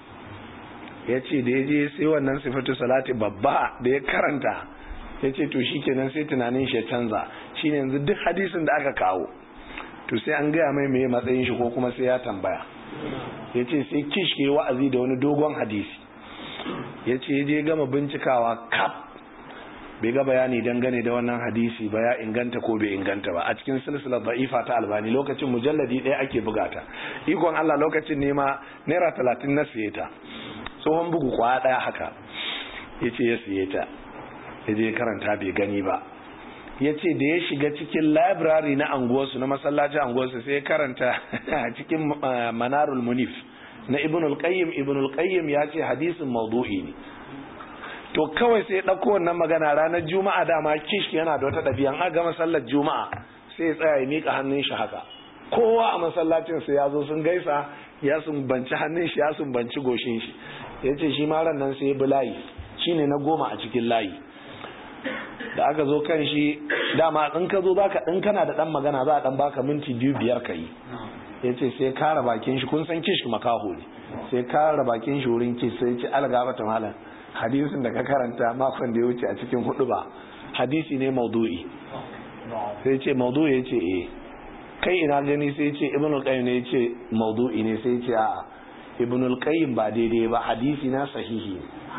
ya ce da ya je sai wannan sifatu salati babba da ya karanta ya ce to shi kenan sai tunanin shi ya canza shi ne yanzu duk hadisin da aka kawo to sai an gaya mai mai matsayin shi ko kuma sai ya tambaya ya ce sai kish ke wa'azi da wani dogon hadisi ya ce ya je gama bincikawa kaf bai ga bayani dangane da wannan hadisi ba ya inganta ko bai inganta ba a cikin silsilar da'ifa ta albani lokacin mujalladi ɗaya ake bugata ikon allah lokacin nema naira talatin na siye ta tsohon bugu kwaya ɗaya haka ya ce ya siye ta ya je karanta bai gani ba ya ce da ya shiga cikin library na anguwarsu na masallacin anguwarsu sai ya karanta cikin manarul munif na ibn al-qayyim ibn al-qayyim ya ce hadisin maudu'i ne to kawai sai ya ɗauko wannan magana ranar juma'a dama kish yana da wata ɗabi'a an gama sallar juma'a sai ya tsaya ya miƙa hannun shi haka kowa a masallacin sai ya zo sun gaisa ya sumbanci hannun shi ya sumbanci goshin shi ya ce shi ma ran nan sai ya bi layi shine na goma a cikin layi da aka zo kan shi dama in ka zo zaka in kana da dan magana za a dan baka minti biyu biyar ka yi ya ce sai kara bakin shi kun san kish makaho ne sai kara bakin shi wurin kish sai ce algaba ta malam hadisin da ka karanta makon da ya wuce a cikin hudu ba hadisi ne maudu'i sai ce maudu'i ya ce eh kai ina gani sai ce ibn al-qayyim ne ya ce maudu'i ne sai ce a'a ibn al-qayyim ba daidai ba hadisi na sahihi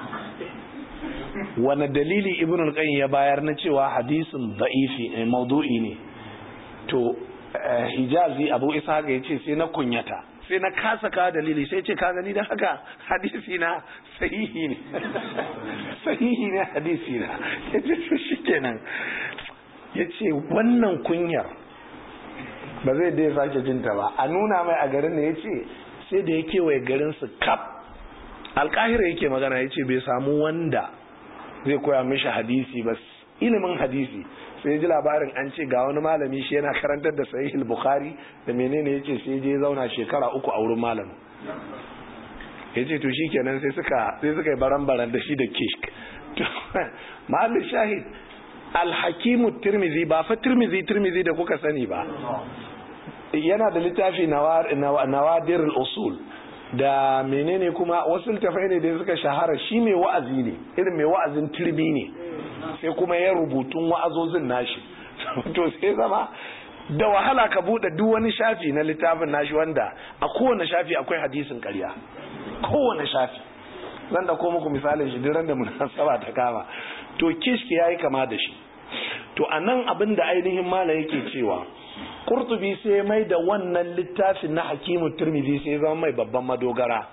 wani dalili ibn al-qayyim ya bayar na cewa hadisin da'ifi maudu'i ne to hijazi abu isa ya ce sai na kunyata sai na kasa ka dalili sai ce ka gani da haka hadisi na sahihi ne sahihi ne hadisi na ya ce to shikenan ya ce wannan kunyar ba zai dai sake jinta ba a nuna mai a garin da ya ce sai da ya kewaye garin su kaf alkahira yake magana ya ce bai samu wanda zai koya mishi hadisi ba ilimin hadisi sai ji labarin an ce ga wani malami shi yana karantar da sahih bukhari da menene yace sai je zauna shekara uku a wurin malamin ya ce to shi kenan sai suka sai suka yi baran-baran da shi da kishk mahallin shahid alhakimu tirmizi ba fa tirmizi tirmizi da kuka sani ba yana da littafi nawadir usul da menene kuma wasu littafai ne da suka shahara shi mai wa'azi ne irin mai wa'azin turbi ne sai kuma ya rubutun wa'azozin nashi to sai zama da wahala ka bude duk wani shafi na littafin nashi wanda a kowane shafi akwai hadisin ƙarya kowane shafi zan da ko muku misalin shi duk da munasaba ta kama to kishki yayi kama da shi to anan abin da ainihin mala yake cewa Kurtubi sai mai da wannan littafin na hakimu turmizi sai zama mai babban madogara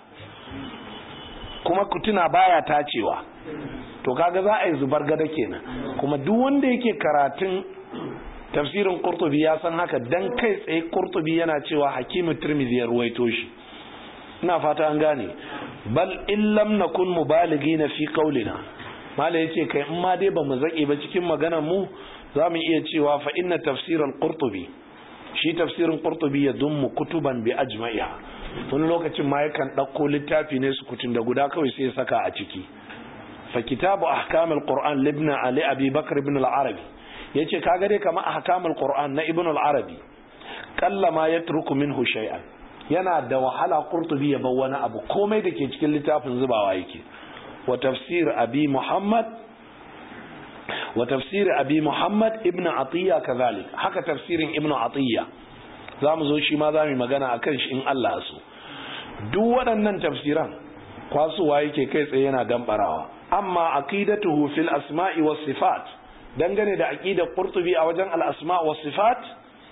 kuma kutuna baya tacewa to kaga za a yi zubar gada kenan kuma duk wanda yake karatun tafsirin Kurtubi ya san haka dan kai tsaye Kurtubi yana cewa hakimu turmizi ya ruwaito shi ina fata an gane bal in lam nakun mubaligina fi qaulina mala yace kai in ma dai bamu zake ba cikin maganar mu zamu iya cewa fa inna tafsir al-qurtubi shi tafsirin qurtubi ya dummu kutuban bi ajma'iha wani lokacin ma yakan dauko littafi ne su kutun da guda kawai sai ya saka a ciki fa kitabu ahkam al-qur'an libn ali abi bakr ibn al-arabi yace kaga dai kamar ahkam al-qur'an na ibn al-arabi kallama yatruku minhu shay'an yana da wahala qurtubi ya bar wani abu komai da ke cikin littafin zubawa yake wa tafsir abi muhammad wa tafsir abi muhammad ibn atiya kazalik haka tafsirin ibn atiya zamu zo shi ma zamu magana akan shi in Allah so duk waɗannan tafsiran kwasuwa yake kai tsaye yana dambarawa amma aqidatuhu fil asma'i was sifat dangane da aqidar qurtubi a wajen al asma' was sifat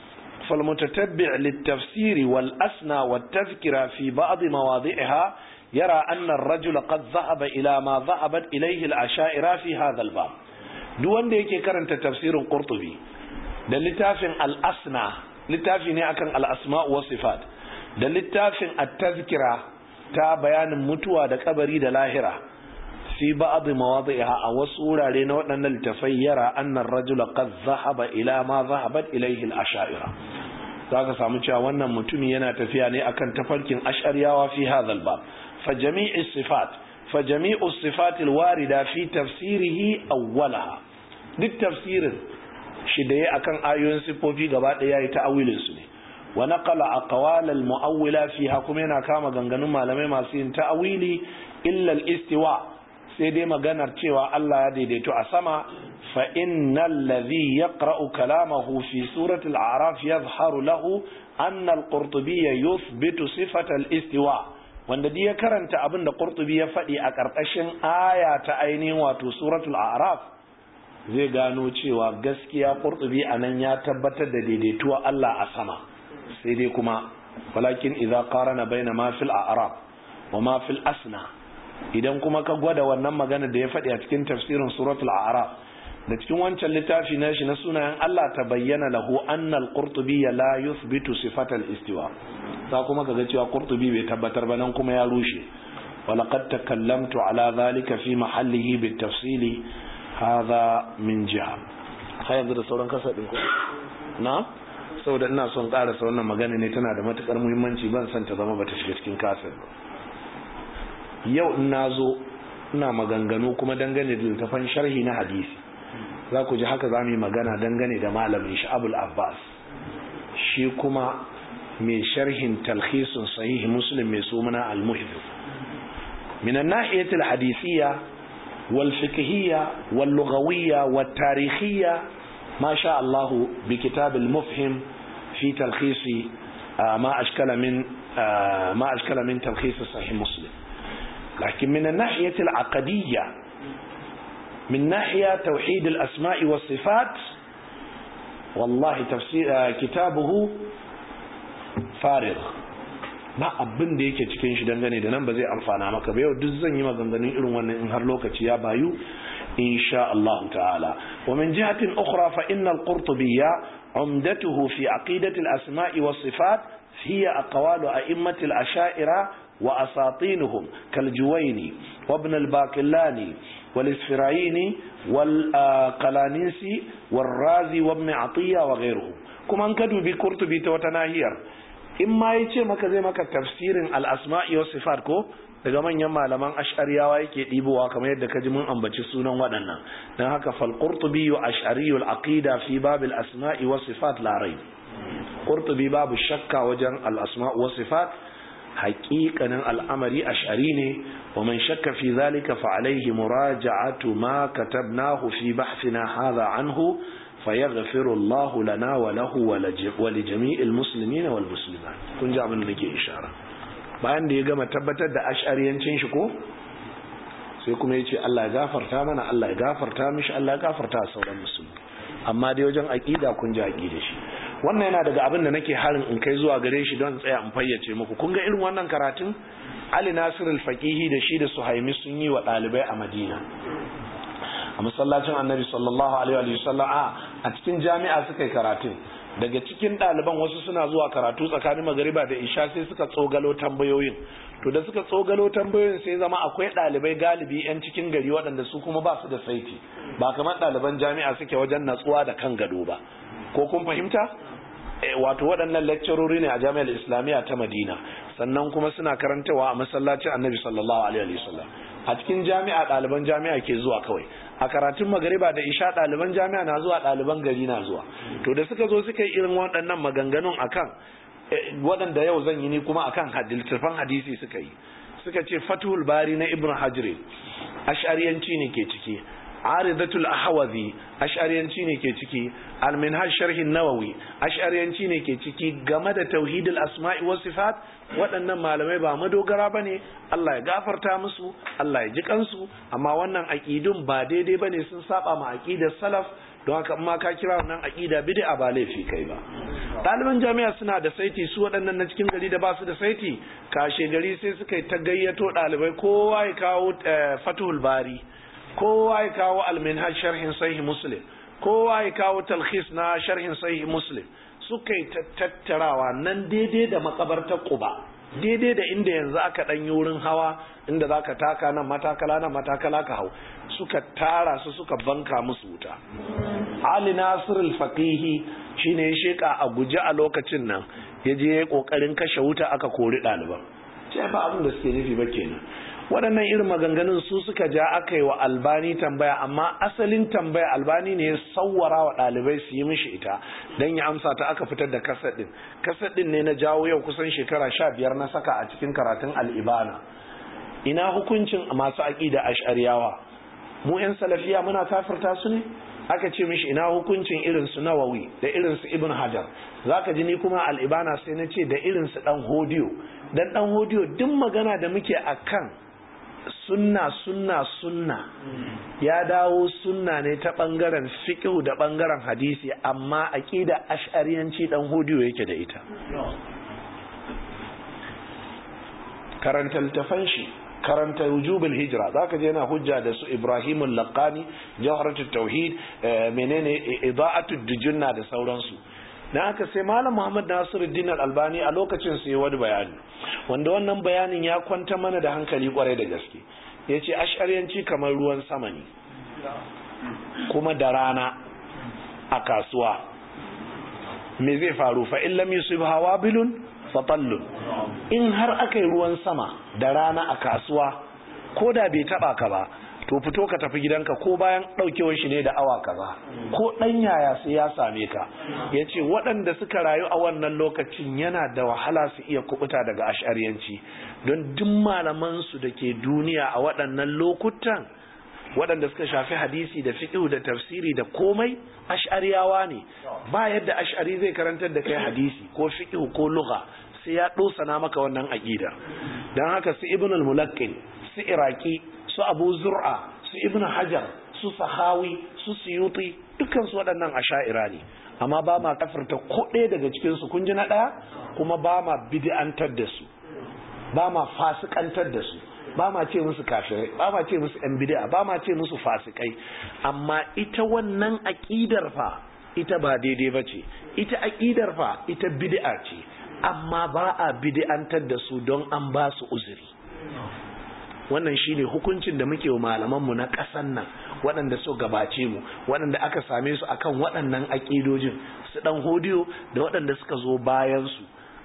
فالمتتبع للتفسير والأسنى والتذكرة في بعض مواضعها يرى أن الرجل قد ذهب إلى ما ذهبت إليه العشائر في هذا الباب دون ديكي كرنت تفسير قرطبي ده لتافن الأسنى لتافن أكن الأسماء والصفات ده لتافن التذكرة تا بيان متوى ده كبري ده لاهرة في بعض مواضعها أو سورة لنا أن التفير أن الرجل قد ذهب إلى ما ذهبت إليه الأشائر zaka samu cewa wannan mutumi yana tafiya ne akan tafarkin ash'ariyawa fi hadhal bab fa jami'u sifat fa jami'u sifat alwarida fi tafsirihi awwalaha duk tafsirin shi da yayi akan ayoyin sifofi gaba daya yayi ta'awilin su ne wa naqala aqwal almu'awwila fiha kuma yana kama ganganun malamai masu yin ta'awili illa al-istiwa sai dai maganar cewa Allah ya daidaito a sama fa innal ladhi yaqra'u kalamahu fi surati al-a'raf yadhharu lahu anna al-qurtubi yuthbitu sifata al-istiwa wanda dai ya karanta abin da qurtubi ya faɗi a ƙarƙashin aya ta ainihin wato suratul a'raf zai gano cewa gaskiya qurtubi anan ya tabbatar da daidaituwa Allah a sama sai dai kuma walakin idza qarana baina ma fil a'raf wa ma fil asna idan kuma ka gwada wannan magana da ya faɗi a cikin tafsirin suratul a'raf da cikin wancan littafi na shi na sunayen Allah ta bayyana lahu annal qurtubi la yuthbitu sifatal istiwa za kuma kaga cewa qurtubi bai tabbatar ba nan kuma ya rushe ولقد تكلمت على ذلك في محله بالتفصيل هذا من جهة sai yanzu da sauran kasa ɗin na saboda ina son ƙarasa wannan magana ne tana da matuƙar muhimmanci ban san ta zama bata shiga cikin kasar ba yau in na zo ina maganganu kuma dangane da littafan sharhi na hadisi za ku ji haka za mu yi magana dangane da malamin shi abul abbas shi kuma mai sharhin talhisun sahihi muslim mai sumuna al-muhdim min an-nahiyati al-hadisiyya wal fiqhiyya wal lughawiyya wat tarikhiyya ma sha Allah bi kitab al-mufhim fi talkhis ma ashkala min ma ashkala min talkhis sahih muslim لكن من الناحية العقدية من ناحية توحيد الأسماء والصفات والله تفسير كتابه فارغ ba abin da yake cikin shi dangane da nan ba zai amfana maka ba yau duk zan yi maganganun irin wannan in har lokaci ya bayu insha Allah ta'ala wa min jihatin ukhra fa inna al-qurtubiyya umdatuhu fi aqidati al-asma'i was sifat hiya aqwalu a'immati al-asha'ira وأساطينهم كالجويني وابن الباقلاني والإسفرايني والقلانيسي والرازي وابن عطية وغيرهم كما انكدوا بكرتبي توتناهير إما يتشي مكا زي مكا تفسير الأسماء والصفات كو daga manyan malaman ash'ariyawa yake ɗibowa kamar yadda ka ji mun ambaci sunan waɗannan don haka falƙurtubi wa ash'ariyul aqida fi babil asma'i wa sifat larai ƙurtubi babu shakka wajen al'asma wa sifat haƙiƙanin al'amari ash'ari ne wa man shakka fi zalika fa alaihi muraja'atu ma katabnahu fi bahthina hadha anhu fayaghfiru Allah lana wa lahu wa li jami'il muslimina wal muslimat kun ji abin da nake ishara bayan da ya gama tabbatar da ash'ariyancin shi ko sai kuma ya ce Allah ya gafarta mana Allah ya gafarta mishi Allah ya gafarta sauran musulmi amma dai wajen aqida kun ji aqida shi wannan yana daga abin da nake harin in kai zuwa gare shi don tsaya in fayyace muku kun ga irin wannan karatun Ali Nasir al-Faqihi da shi da Suhaimi sun yi wa ɗalibai a Madina a masallacin Annabi sallallahu alaihi wa sallam a cikin jami'a suka yi karatun daga cikin ɗaliban wasu suna zuwa karatu tsakanin magariba da isha sai suka tsogalo tambayoyin to da suka tsogalo tambayoyin sai zama akwai ɗalibai galibi 'yan cikin gari waɗanda su kuma ba su da saiti ba kamar ɗaliban jami'a suke wajen natsuwa da kan gado ba ko kun fahimta wato waɗannan lecturori ne a jami'ar islamiyya ta madina sannan kuma suna karantawa a masallacin annabi sallallahu alaihi wasallam a cikin jami'a ɗaliban jami'a ke zuwa kawai a karatun magariba da isha ɗaliban jami'a na zuwa ɗaliban gari na zuwa to da suka zo suka yi irin waɗannan maganganun akan waɗanda yau zan yi ni kuma akan littattafan hadisi suka yi suka ce fatul bari na ibn hajri ash'ariyanci ne ke ciki aridatul ahwazi ash'ariyanci ne ke ciki al-minhaj sharh nawawi ash'ariyanci ne ke ciki game da tauhidul asma'i was sifat waɗannan malamai ba madogara bane Allah ya gafarta musu Allah ya ji kansu amma wannan aqidun ba daidai bane sun saba ma aqidar salaf don haka amma ka kira wannan aqida bid'a ba laifi kai ba ɗaliban jami'a suna da saiti su waɗannan na cikin gari da ba su da saiti kashe gari sai suka yi ta gayyato ɗalibai kowa ya kawo fatuhul bari kowa ya kawo alminhaj sharhin sahih muslim kowa ya kawo talhis na sharhin sahih muslim suka yi tattarawa nan daidai da makabartar quba daidai da inda yanzu aka dan yi wurin hawa inda zaka taka nan matakala nan matakala ka hau suka tara su suka banka musu wuta Ali Nasir al-Faqihi shine ya sheka a guje a lokacin nan ya je kokarin kashe wuta aka kori ɗaliban sai ba abin da suke nufi ba kenan waɗannan irin maganganun su suka ja aka yi wa albani tambaya amma asalin tambaya albani ne ya sauwara wa ɗalibai su yi mishi ita don ya amsa ta aka fitar da kasar ɗin kasar ɗin ne na jawo yau kusan shekara sha biyar na saka a cikin karatun al'ibana ina hukuncin masu aƙida ash'ariyawa mu 'yan salafiya muna kafirta su ne aka ce mishi ina hukuncin irin su nawawi da irin su ibn hajar zaka ji ni kuma al'ibana sai na ce da irin su dan hodiyo dan dan hodiyo duk magana da muke akan sunna sunna sunna ya dawo sunna ne ta bangaren fiqh da bangaren hadisi amma aqida ash'ariyanci dan hodiyo yake da ita karanta littafan shi karanta wujubul hijra zaka je yana hujja da su Ibrahim al-Laqani Jawharatut Tauhid menene Ida'atud Dujunna da sauransu dan haka sai Malam Muhammad Nasiruddin Al-Albani a lokacin sai wani bayani wanda wannan bayanin ya kwanta mana da hankali kwarai da gaske yace ash'ariyanci kamar ruwan sama ne kuma da rana a kasuwa me zai faru fa illam yusibha wabilun fatallun in har aka yi ruwan sama da rana a kasuwa ko da bai taba ka ba to fito ka tafi gidanka ko bayan daukewar shi ne da awa kaza ko dan yaya sai ya same ka yace waɗanda suka rayu a wannan lokacin yana da wahala su iya kubuta daga ash'ariyanci don duk malaman su da ke duniya a waɗannan lokutan waɗanda suka shafi hadisi da fiqh da tafsiri da komai ash'ariyawa ne ba yadda ash'ari zai karantar da kai hadisi ko fiqh ko lugha sai ya dosana maka wannan aqida dan haka su ibn al-mulaqqin su iraki su abu zur'a su ibn hajar su sahawi su suyuti dukkan su waɗannan asha'ira ne amma ba ma kafirta ko ɗaya daga cikin su kun ji na ɗaya kuma ba ma bid'antar da su ba ma fasikantar da su ba ma ce musu kafirai ba ma ce musu yan bid'a ba ma ce musu fasikai amma ita wannan aqidar fa ita ba daidai bace ita aqidar fa ita bid'a ce amma ba a bid'antar da su don an ba su uzuri wannan shine hukuncin da muke wa malamanmu na ƙasan nan waɗanda so gabace mu waɗanda aka same su akan waɗannan aƙidojin su ɗan hodiyo da waɗanda suka zo bayan su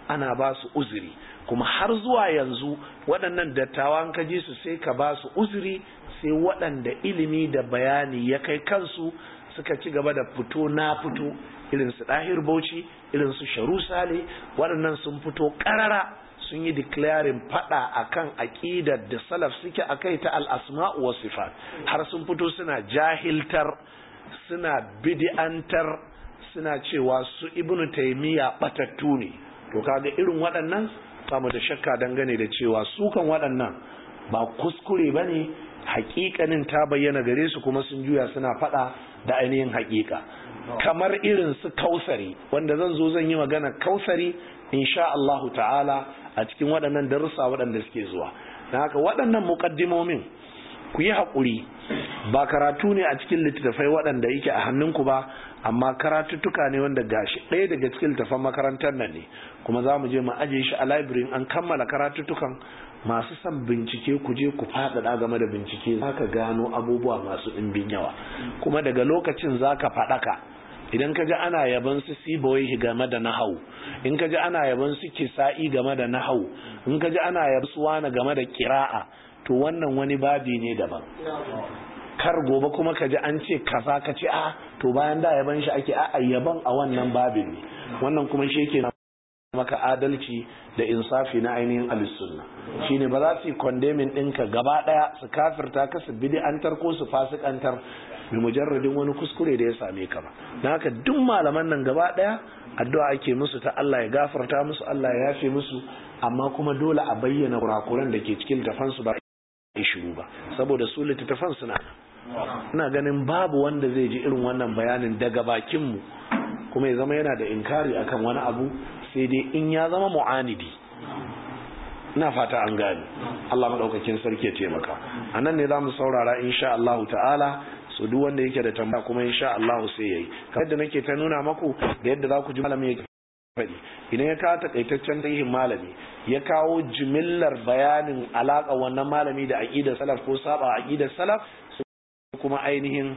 ana ba su uzuri kuma har zuwa yanzu waɗannan dattawan ka ji su sai ka ba su uzuri sai waɗanda ilimi da bayani ya kai kansu suka ci gaba da fito na fito irin su ɗahir bauchi irin su sharu sale waɗannan sun fito ƙarara sun yi declaring fada akan aƙidar da salaf suke akai ta al-asma'u was sifat har sun fito suna jahiltar suna bid'antar suna cewa su ibnu taymiya batattu ne to kaga irin waɗannan samu da shakka dangane da cewa su kan waɗannan ba kuskure bane hakikanin ta bayyana gare su kuma sun juya suna fada da ainihin hakika kamar irin su kausari wanda zan zo zan yi magana kausari insha Allahu ta'ala a cikin waɗannan darussa waɗanda suke zuwa na haka waɗannan muƙaddimomin ku yi haƙuri ba karatu ne a cikin littattafai waɗanda yake a hannunku ba amma karatuttuka ne wanda gashi ɗaya daga cikin littattafan makarantar nan ne kuma za mu je mu ajiye shi a library an kammala karatuttukan masu son bincike ku je ku faɗaɗa game da bincike za ka gano abubuwa masu ɗimbin yawa kuma daga lokacin za ka faɗaka idan ka ji ana yaban su sibawai game da nahau in ka ji ana yaban su kisa'i game da nahau in ka ji ana yaban su wani game da kira'a to wannan wani babi ne daban kar gobe kuma ka ji an ce kaza ka ce a to bayan da yaban shi ake a yaban a wannan babin ne wannan kuma shi yake maka adalci da insafi na ainihin alisunna shine ba za su yi kondemin ɗinka gaba ɗaya su kafirta ka su bid'antar ko su fasikantar bi mujarradin wani kuskure da ya same ka ba na haka duk malaman nan gaba ɗaya addu'a ake musu ta Allah ya gafarta musu Allah ya yafe musu amma kuma dole a bayyana kurakuran da ke cikin littafansu ba a shiru ba saboda su littattafan suna ina ganin babu wanda zai ji irin wannan bayanin daga bakinmu kuma ya zama yana da inkari akan wani abu sai dai in ya zama mu'anidi ina fata an gani Allah madaukakin sarki ya taimaka anan ne zamu saurara insha Allah ta'ala so duk wanda yake da tambaya kuma insha Allah sai yayi kamar da nake ta nuna maku da yadda za ku ji malami ya faɗi idan ya kawo takaitaccen tarihin malami ya kawo jimillar bayanin alaka wannan malami da aqidar salaf ko saba aqidar salaf kuma ainihin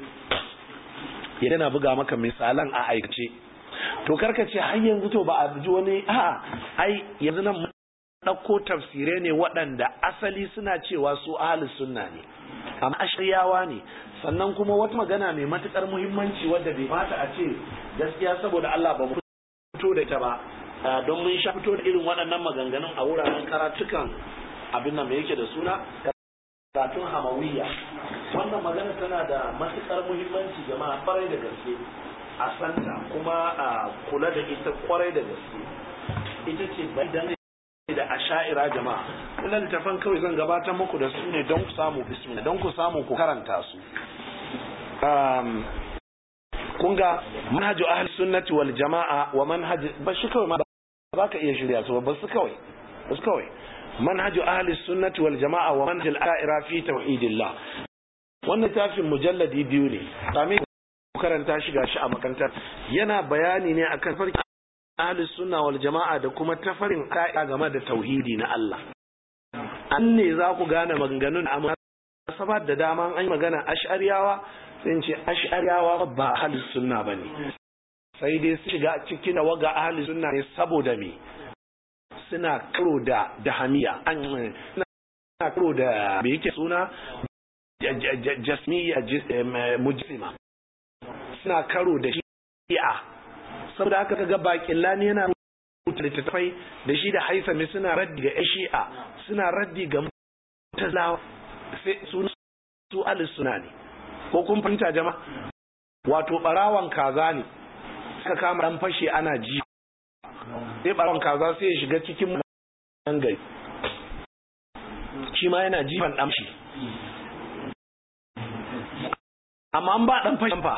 ya dana buga maka misalan a aikace to karka ce har yanzu to ba a ji wani a ai yanzu nan ɗauko tafsirai ne waɗanda asali suna cewa su ahlus sunna ne amma ashriyawa ne sannan kuma wata magana mai matukar muhimmanci wadda bai mata a ce gaskiya saboda Allah ba mu fito da ita ba don mun sha fito da irin waɗannan maganganun a wuraren karatukan abin nan mai yake da suna karatun hamawiyya wannan magana tana da matukar muhimmanci jama'a kwarai da gaske a santa kuma a kula da ita kwarai da gaske ita ce bai da asha'ira jama'a wannan littafan kawai zan gabatar muku da su ne don ku samu bismillah don ku samu ku karanta su um, kun ga manhaju ahli sunnati wal jama'a wa manhaj ba shi kawai ma ba ka iya shirya su ba su kawai ba su kawai manhaju ahli sunnati wal jama'a wa manhaj al asha'ira fi tauhidillah wannan tafin mujalladi biyu ne sami karanta shi gashi a makarantar yana bayani ne akan farki ahli sunna wal jama'a da kuma tafarin ka'ida game da tauhidi na Allah an ne za ku gane maganganun amma sabar da dama an yi magana ash'ariyawa sai ce ash'ariyawa ba ahli sunna bane sai dai su shiga cikin waga ahli sunna ne saboda me suna karo da dahamiya an suna karo da me yake suna jasmiya mujsima suna karo da shi'a saboda haka kaga bakin lani yana rubuta littattafai da shi da haisami suna raddi ga shi'a suna raddi ga mutazawa sai su su alis suna ne ko kun fahimta jama'a wato barawan kaza ne suka kama dan fashe ana ji sai barawan kaza sai ya shiga cikin nan gari shi ma yana jifan dan shi amma an ba dan fashe fa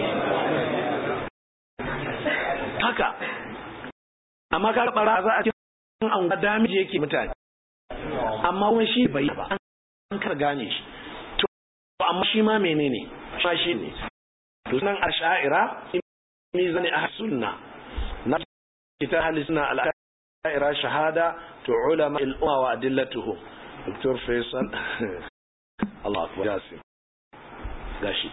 haka amma ka bara za a cikin an ga damiji yake mutane amma kuma shi bai ba an kar gane shi to amma shi ma menene shi shi ne to nan ash'ira ni zani a sunna na kita ahli sunna al ash'ira shahada to ulama al umma wa adillatuhum Dr. Faisal Allah akbar Jasim gashi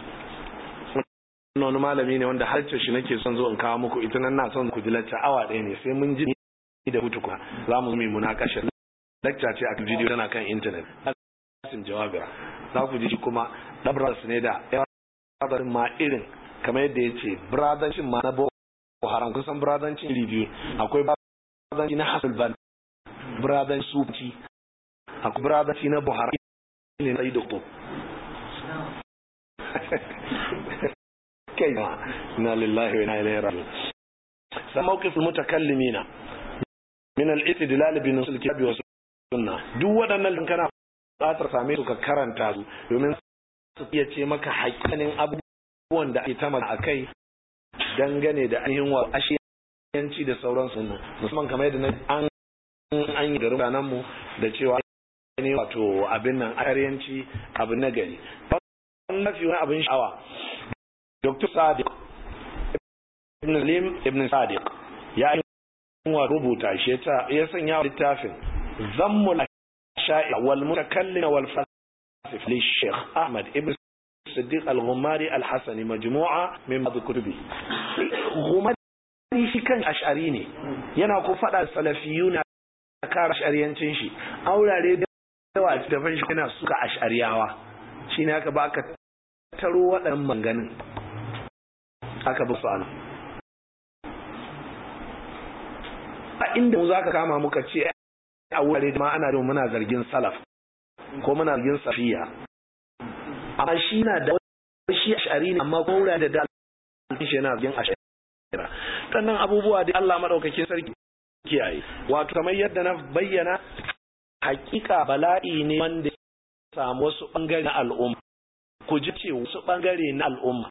wani malami ne wanda harce shi nake son zo in kawo muku ita nan na son ku ji lacca awa ɗaya ne sai mun ji da hutuka za mu yi munakashar lecture ce a kan video tana kan internet asim jawabira za ku ji kuma na brothers ne da brother ma irin kamar yadda ya ce brothercin ma na boko haram kusan brothercin review akwai brotherci na hasul ban brother sufi akwai brotherci na buhari ne sai doktor kai ma na lillahi wa inna ilaihi raji'un sai mawqif mutakallimina min al-istidlal bi nusul kitabi wa sunna duk waɗannan kana buƙatar same su ka karanta su domin su iya ce maka haƙƙanin abubuwan da ake tama a kai dangane da ainihin wa ashiyanci da sauran sunna musamman kamar yadda an an yi garin ranar mu da cewa ne wato abin nan aryanci abu na gari wannan nafi wani abin sha'awa dr sadiq ibn lim ibn sadiq ya yi wa rubuta shi ya sanya littafin zammul sha'i wal mutakallim wal falsif li sheikh ahmad ibn صديق الغماري الحسني مجموعة من بعض كتبه غماري shi kan ash'ari ne yana ko fada salafiyu na kara ash'ariyancin shi aurare da yawa da fan shi yana suka ash'ariyawa shine aka ba aka taro waɗannan manganin aka bi su ana a inda mu zaka kama muka ce a wurare da ma ana da muna zargin salaf ko muna zargin safiya amma shi na da shi ashari ne amma ko wurare da dalilin shi yana zargin ashari sannan abubuwa da Allah madaukakin sarki kiyaye wato kamar yadda na bayyana hakika bala'i ne wanda samu wasu bangare na al'umma ku ji ce wasu bangare na al'umma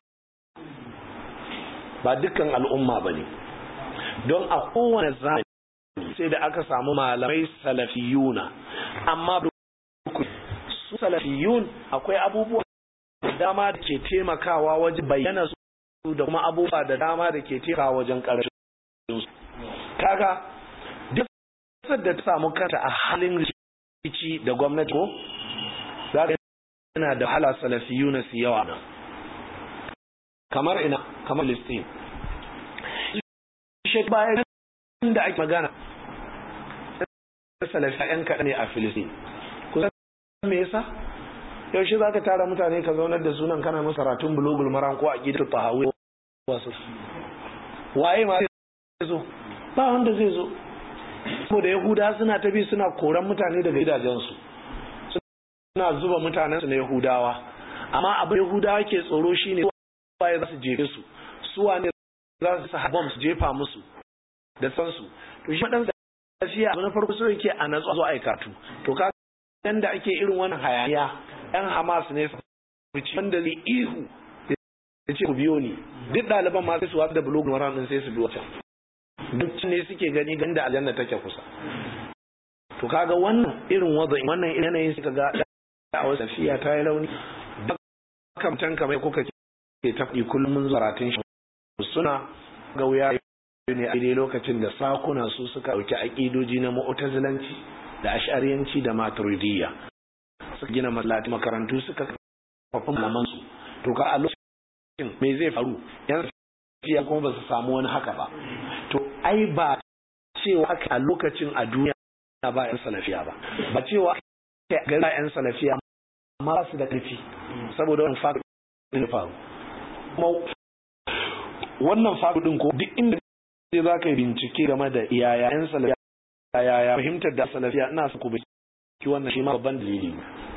ba dukkan al'umma ba ne don a kowane zamani sai da aka samu malamai salafiyuna amma su salafiyun akwai abubuwa da dama da ke taimakawa wajen bayyana su da kuma abubuwa da dama da ke taimakawa wajen ƙarshen su kaga duk da ta samu kanta a halin rikici da gwamnati ko za ka yana da hala salafiyuna su yawa nan kamar ina kamar listin shek bayan da ake magana salafi yan kaɗa ne a filistin kusan me yasa yaushe za ka tara mutane ka zaunar da sunan kana masa ratun bulogul maran ko a gidan tahawi wasu waye ma zai zo ba wanda zai zo saboda yahuda suna ta bi suna koran mutane daga gidajensu suna zuba mutanensu na yahudawa amma abin yahudawa ke tsoro shine waye za su jefe su suwa ne za su sa bom su jefa musu da sansu to shi dan lafiya na farko so yake a natsu zo aikatu to ka da ake irin wannan hayaniya yan Hamas ne wanda zai ihu ya ce ku biyo ni duk ɗaliban ma sai su wasu da bulogun waran din sai su bi wata duk ne suke gani ganda aljanna take kusa to kaga wannan irin wazai wannan yanayin suka ga a wasu tafiya ta yi launi kamtan kamar kuka ke tafi kullum mun zaratin shi suna ga wuya ne a daidai lokacin da sakuna su suka ɗauki aƙidoji na mu'tazilanci da ash'ariyanci da maturidiyya suka gina masallaci makarantu suka kafa malaman su to ka a lokacin me zai faru yan siya kuma ba su samu wani haka ba to ai ba cewa aka a lokacin a duniya ba yan salafiya ba ba cewa aka ga yan salafiya amma ba su da ƙarfi saboda wani faru faru kuma wannan faru din ko duk inda sai za ka yi bincike game da iyaya yan salafiya yaya fahimtar da salafiya ina su ku ki wannan shi ma babban dalili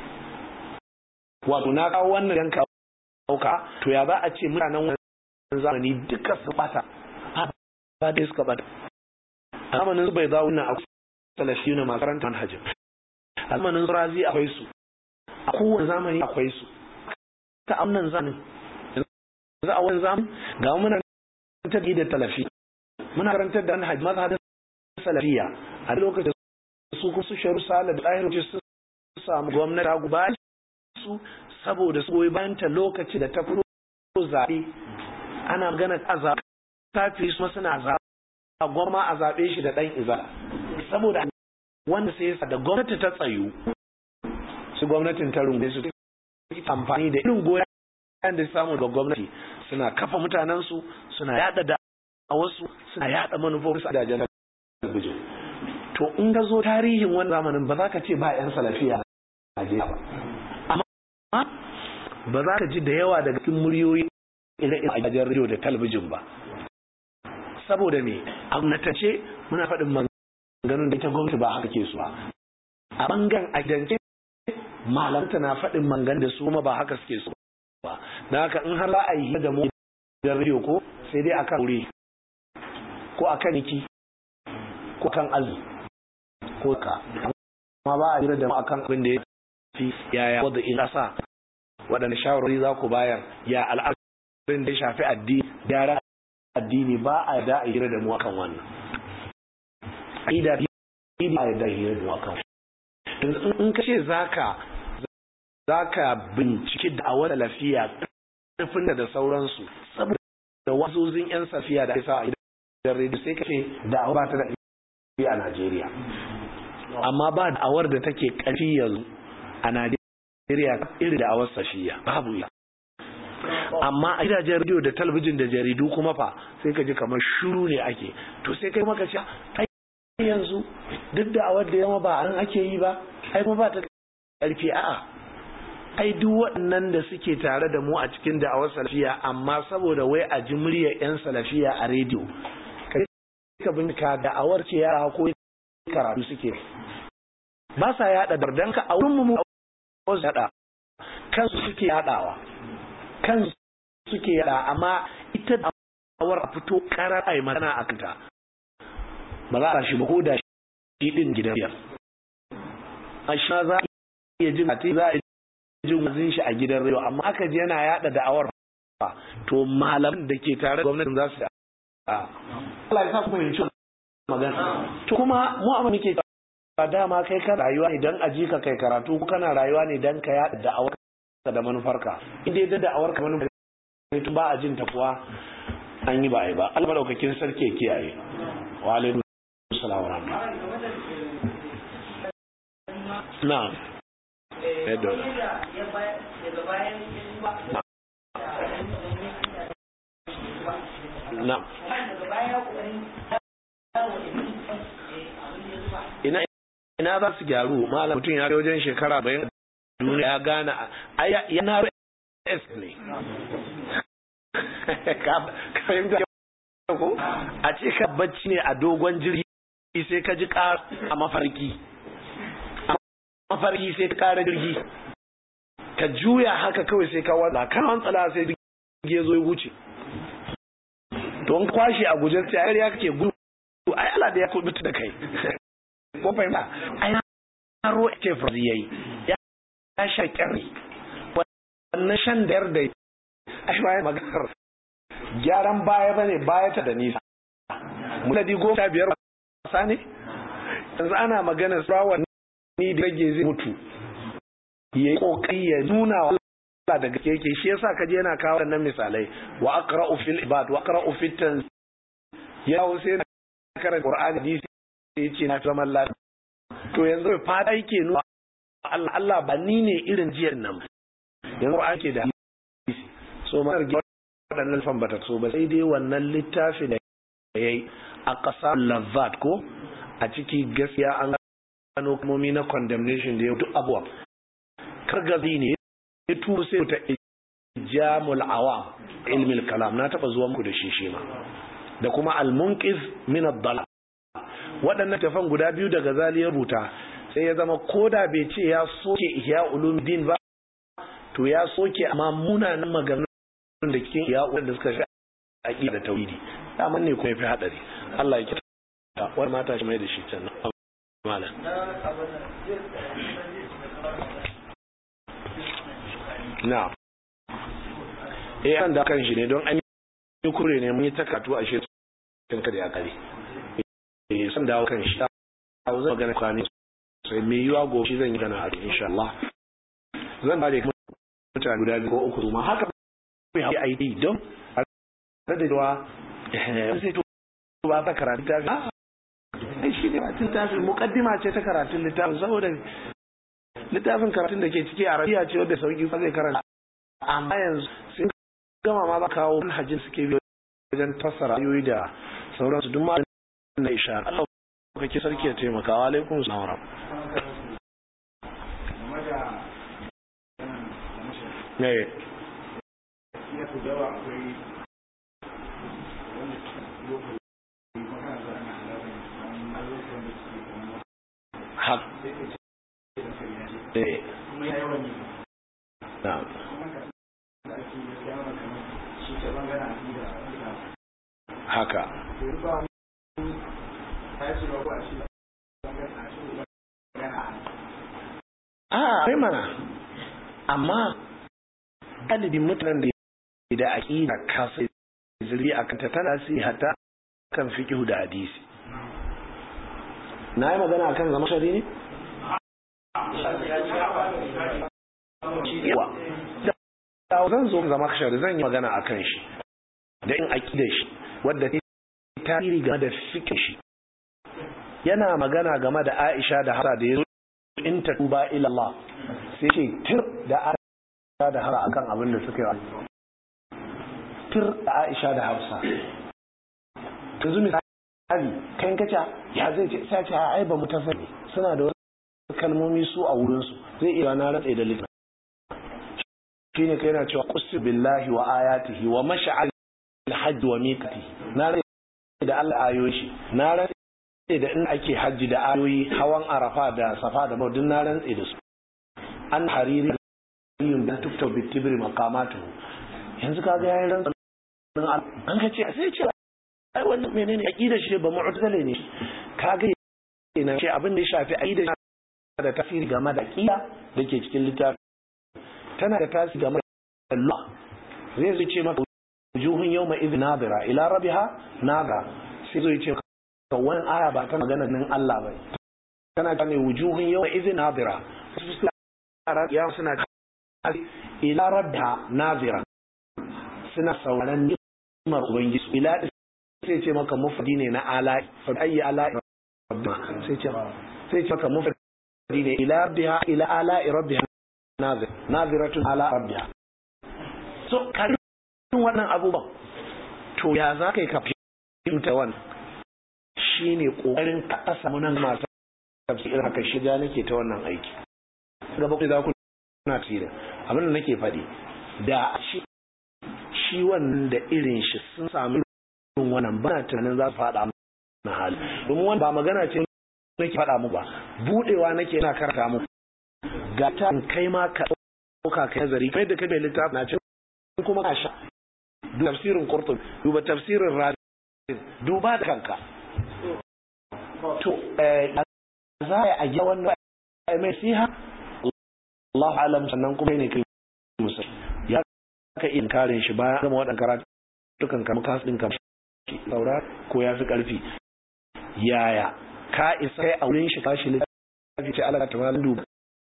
wato na kawo wannan yan kauka to ya za a ce mutanen wannan zamani duka su bata ba dai suka bata a zamanin su bai za wannan akwai salafiyu na makaranta manhajin a zamanin su razi akwai su a kowane zamani akwai su ta amnan zamanin yanzu a wani zamani ga muna ta da talafi muna karantar da manhaj mazhabin salafiya a lokacin su kuma su sharu sala da ɗahir su samu gwamnati ta guba su saboda su goyi bayan ta lokaci da ta fito zaɓe ana magana a zaɓe tafi su suna zaɓe a gwamma a zaɓe shi da ɗan iza saboda wanda sai da gwamnati ta tsayu su gwamnatin ta rungu su amfani da irin goyon da samu da gwamnati suna kafa mutanensu suna yada da a wasu suna yada manufofinsu a dajen talabijin to in ka zo tarihin wani zamanin ba za ka ce ba 'yan salafiya a Najeriya ba amma ba za ka ji da yawa daga cikin muryoyi irin a gidajen rediyo da talabijin ba saboda me a gwamnatace muna faɗin maganganun da ita gwamnati ba haka ke su ba a bangan a gidance malamta na faɗin mangan da su ma ba haka suke su ba na haka in har za a yi da mu gidan rediyo ko sai dai akan wuri ko akan niki ko kan azu ko ka amma ba a jira da mu akan abin da ya fi yaya wadda in ƙasa waɗanda shawarwari za ku bayar ya al'adun da ya shafi addini gyara addini ba a da a hira da mu akan wannan aida addini ba a da hira da mu akan in ka ce zaka zaka binciki da a wani lafiya ƙarfin da sauransu saboda wazozin yan safiya da isa a gidan rediyo sai ka ce da ba ta da ƙarfi a Najeriya amma ba da'awar da take ƙarfi yanzu a Najeriya irin da'awar safiya babu ya amma a gidajen rediyo da talabijin da jaridu kuma fa sai ka ji kamar shuru ne ake to sai kai maka ce ai yanzu duk da awar da yamma ba an ake yi ba ai kuma ba ta karfi a'a ai duk waɗannan da suke tare da mu a cikin da'awar salafiya amma saboda wai a ji muryar yan salafiya a rediyo ka bincika da'awar ce yara ko karatu suke ba sa yada dardanka a wurin mu wasu yada kansu suke yadawa kansu suke yada amma ita da'awar a fito karar ai magana a kanta ba za a shi ba ko da shi din gidan biyar a shi za a iya jin ati za a jin wazin shi a gidan rayo amma aka ji yana yada da'awar ba to malaman da ke tare da gwamnatin za su a Allah ya sa ku fahimci magana to kuma mu amma muke ba dama kai ka rayuwa ne dan aji ka kai karatu ko kana rayuwa ne dan ka yada da'awar ka da manufarka in dai da da'awar ka manufar to ba a jin ta kuwa an yi ba ai ba Allah madaukakin sarki ya kiyaye wa alaikum assalam wa rahmatullahi na'am edo na'am ina ina za su gyaru malam mutum ya wajen shekara bayan duniya ya gane yana s ne ka fahimta ko a ce ka bacci ne a dogon jirgi sai ka ji ƙara a mafarki a mafarki sai ka ƙara jirgi ka juya haka kawai sai ka wanda kan tsala sai jirgi ya zo ya wuce don kwashe a guje sai ya kake gudu ai ala da ya kubuta da kai ko fahimta ai na ro ce farzi yayi ya sha kyarri wannan shan da yarda ai bayan maganar gyaran baya bane baya ta da nisa muladi goma sha biyar wasa ne yanzu ana magana tsawon ni da rage zai mutu ya yi kokari ya nuna wa Allah da gaske yake shi yasa kaje yana kawo wannan misalai wa aqra'u fil ibad wa aqra'u fit tanz ya sai na karanta qur'ani hadisi sai ce na zaman lafiya to yanzu fata yake nuna Allah Allah ba ni ne irin jiyar nan yanzu ake da hadisi so ma waɗannan fan bata so ba sai dai wannan littafi da yayi a ƙasa lavat ko a ciki gaskiya an gano kamomi na condemnation da ya duk abuwa kargazi ne ya turu sai ta jamul awam ilmil kalam na taba zuwa muku da shi shi ma da kuma al-munqiz min ad-dalal waɗannan tafan guda biyu daga zali ya rubuta sai ya zama koda bai ce ya soke ihya ulumuddin ba to ya soke amma munanan maganganun da cikin ihya da suka shi aqida da tauhidi daman ne kuma yafi hadari Allah ya kita wani mata shi mai da shi can malam na eh an da kan shi ne don an yi kure ne mun yi takatu a shi tun kada ya kare eh san dawo kan shi a zan magana kwani sai me yiwa go shi zan yi gana a insha Allah zan ba da mutane guda biyu ko uku ma haka mai haɗi aiki don a da cewa sai to ba ta karatu ta ai shi ne batun tafi mukaddima ce ta karatun littafin saboda littafin karatun da ke ciki arabiya ce wadda sauki ba zai karanta amma yanzu sun gama ma ba kawo manhajin suke biyo wajen fassara ayoyi da sauransu duk ma na isha Allah kake sarki ya taimaka wa alaikum salam ne hak eh na'am haka a kai mana amma galibin mutanen da da aƙida kasa zuri a kanta tana si hata kan fiƙihu da hadisi na yi magana akan zama shari ne? yawa da zan zo zama shari zan yi magana akan shi da in aƙida shi wadda ta tasiri game da fiƙin shi yana magana game da aisha da hara da ya zo in ta tuba ilallah sai ce tir da aisha da hara akan abin da suka yi tir da aisha da hafsa yanzu misali kan kaca ya zai ce sai ce ai ba mu tafi suna da wasu kalmomi su a wurin su zai iya na ratsa da littafi shine kai yana cewa qussi billahi wa ayatihi wa mash'al al-hajj wa miqati na ratsa da Allah ayoyi na ratsa da in ake hajji da ayoyi hawan arafa da safa da maudin na rantse da su an hariri yin da tukta bitibiri makamatu yanzu kaga yayin rantsa an ka ce sai ce ai wannan menene aqida shi ba mu'tazile ne kaga ina ce abin da ya shafi aqida da tafsiri game da aqida dake cikin littafi tana da tasiri game da Allah zai zai ce maka wujuhun yawma idh nadira ila rabbiha naga sai zai ce to wannan aya ba ta magana nan Allah ba tana ta ne wujuhun yawma idh nadira ya suna ila rabbiha nadira suna sauraron ni'imar ubangiji ila sai ce maka mufadi ne na ala fa ayi ala rabbina sai ce sai ce maka mufadi ne ila rabbiha ila ala rabbiha nazir naziratun ala rabbiha so karin wannan abubuwan to ya za ka yi ka fahimta wannan shine kokarin ka samu nan masu tafsir haka shiga nake ta wannan aiki gaba ku za ku na tsira abin da nake faɗi da shi shi wannan da irin shi sun samu irin wannan ba tunanin za su faɗa na hali domin wani ba magana ce nake faɗa mu ba budewa nake yana karanta mu ga ta kai ma ka ɗauka kai nazari kai da kai mai littafi na ce kuma ka sha tafsirin qurtub duba tafsirin razi duba da kanka to za a yi wannan mai siha Allah alam sannan kuma ne kai musa ya ka iya karin shi bayan gama waɗanda karatu dukan kama kasu ɗin kama saura ko ya fi ƙarfi yaya ka isa kai a wurin shi kashi littafi ce alaƙa ta duba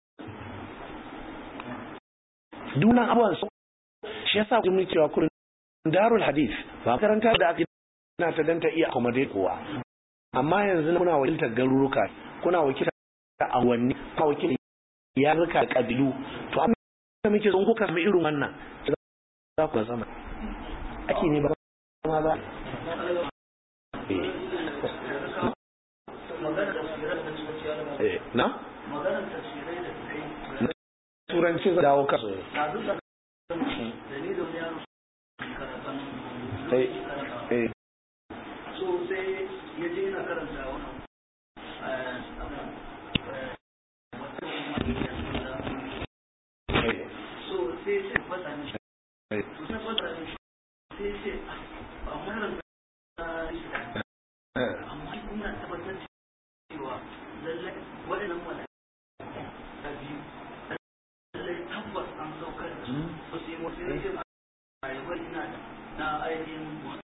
dunan abuwan su shi yasa ku mun cewa kurin darul hadith ba makaranta da aka na ta danta iya accommodate kowa amma yanzu kuna wakiltar garuruka kuna wakiltar awanni kuna wakiltar yaruka da kabilu to amma da muke son kuka sami irin wannan za ku zama ake ne ba ma ba na? turanci za dawo kasu so sai ya je yana karanta wannan so sai ce fata ne to sai fata ne sai ce a wannan amma kuma tabbatar cewa lallai waɗannan mala da biyu lallai tabbas an saukar da su ba su yi wasu ne ce a yabar ina na ainihin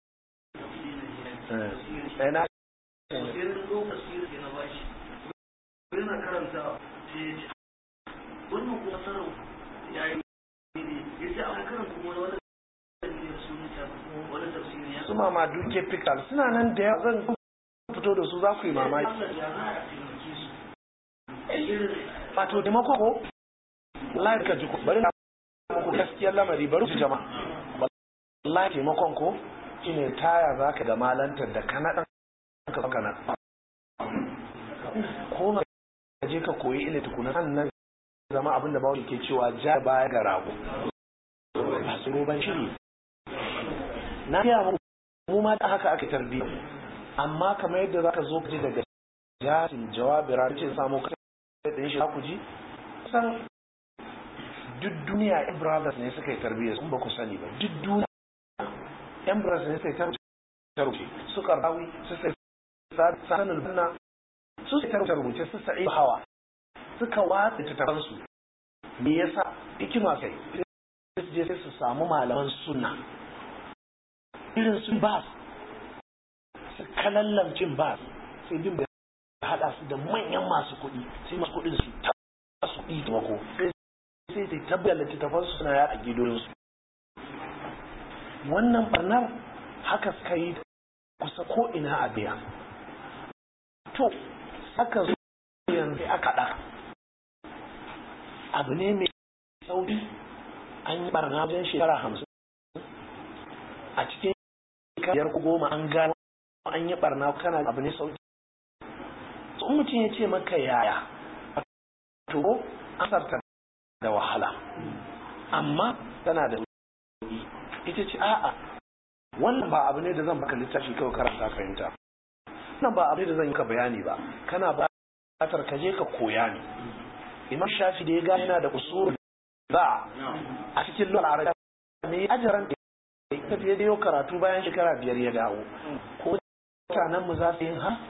na sai na zo tafsiri sai na bashi yana karanta sai ya ce wannan kuma sarau ya yi ne ya ce a karan kuma wani wani sunan wani tafsiri ya su mama duke pictal suna nan da yawa zan fito da su za ku yi mamaki Allah ya za a taimake su irin wato taimako ko wallahi ka ji ku bari na muku gaskiyar lamari bari su jama'a wallahi taimakon ko shine taya za ka ga malantar da kana ɗan ka kana je ka koyi ilimi tukuna sannan zama abin da bawo ke cewa ja baya ga rago ba su roban shiri na fiya mu mu ma da haka aka tarbiyya amma kamar yadda zaka zo ka ji daga jasin jawabi ran ce samu ka da shi ku ji san duk duniya yan brothers ne suka yi tarbiyya sun ba ku sani ba duk duniya yan brothers ne suka yi tarbiyya su karbawi su sai sanin banna su sai tarbiyyar rubuce su sa'i hawa suka watsa tattafansu me yasa hikima kai su je sai su samu malaman sunna irin su bas su kalallamcin bas sai bin da hada su da manyan masu kuɗi sai masu kuɗin su ta su ɗi mako sai sai sai tabbatar littattafansu suna yaɗa gidolinsu wannan barnar haka suka yi kusa ko ina a biya to aka zo yanzu aka ɗaka abu ne mai sauki an yi barna wajen shekara hamsin a cikin biyar ku goma an gano an yi barna kana abu ne sauki so mutum ya ce maka yaya to asarta da wahala amma tana da ita ce a'a wannan ba abu ne da zan baka littafi kawai karanta fahimta wannan ba abu ne da zan yi ka bayani ba kana buƙatar ka je ka koya ne imam shafi da ya gane yana da usul ba a cikin lura arabiya ne ajaran da ya tafi da yau karatu bayan shekara biyar ya dawo ko mutanen mu za su yin ha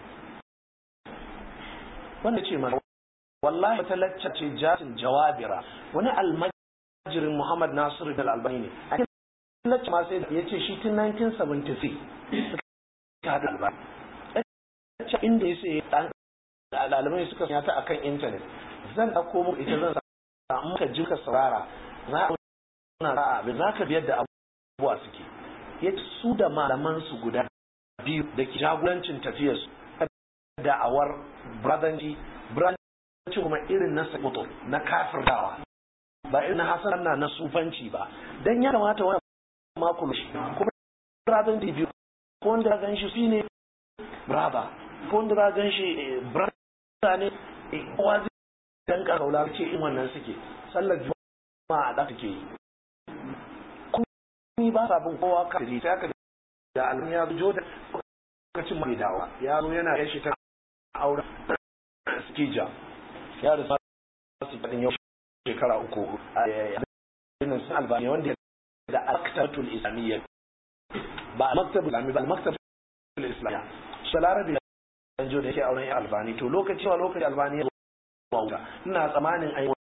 wanda ce mana wallahi wata lacca ce jasin jawabira wani almajirin muhammad nasiru da albani ne a cikin lacca ma sai ya ce shi tun 1973 suka haɗa albani lacca inda ya sai ɗalibai suka sanya ta akan intanet zan ɗauko muku ita zan samu ka ji ka saurara za a na za a za ka biyar da abubuwa suke ya su da malaman su guda biyu da ke jagorancin tafiyar su da'awar bradanci bradanci kuma irin na sakuto na kafirdawa ba irin na hasan na na sufanci ba dan ya kamata wani makon shi kuma bradanci biyu ko wanda gan shi shine braba ko wanda za gan shi brada ne kowa zai dan kaula ce in wannan suke sallar juma'a a da take yi kun ba sa bin kowa ka sai aka da almin ya zo da lokacin mai dawa ya zo yana yashi ta auren skija ya da su fadin yau shekara uku a yayin sun albani wanda da al-maktabatul islamiyya ba al-maktabul islamiyya ba al-maktabatul islamiyya salarabi dan jo da yake auren albani to lokaci wa lokaci albani ya wuta ina tsamanin ai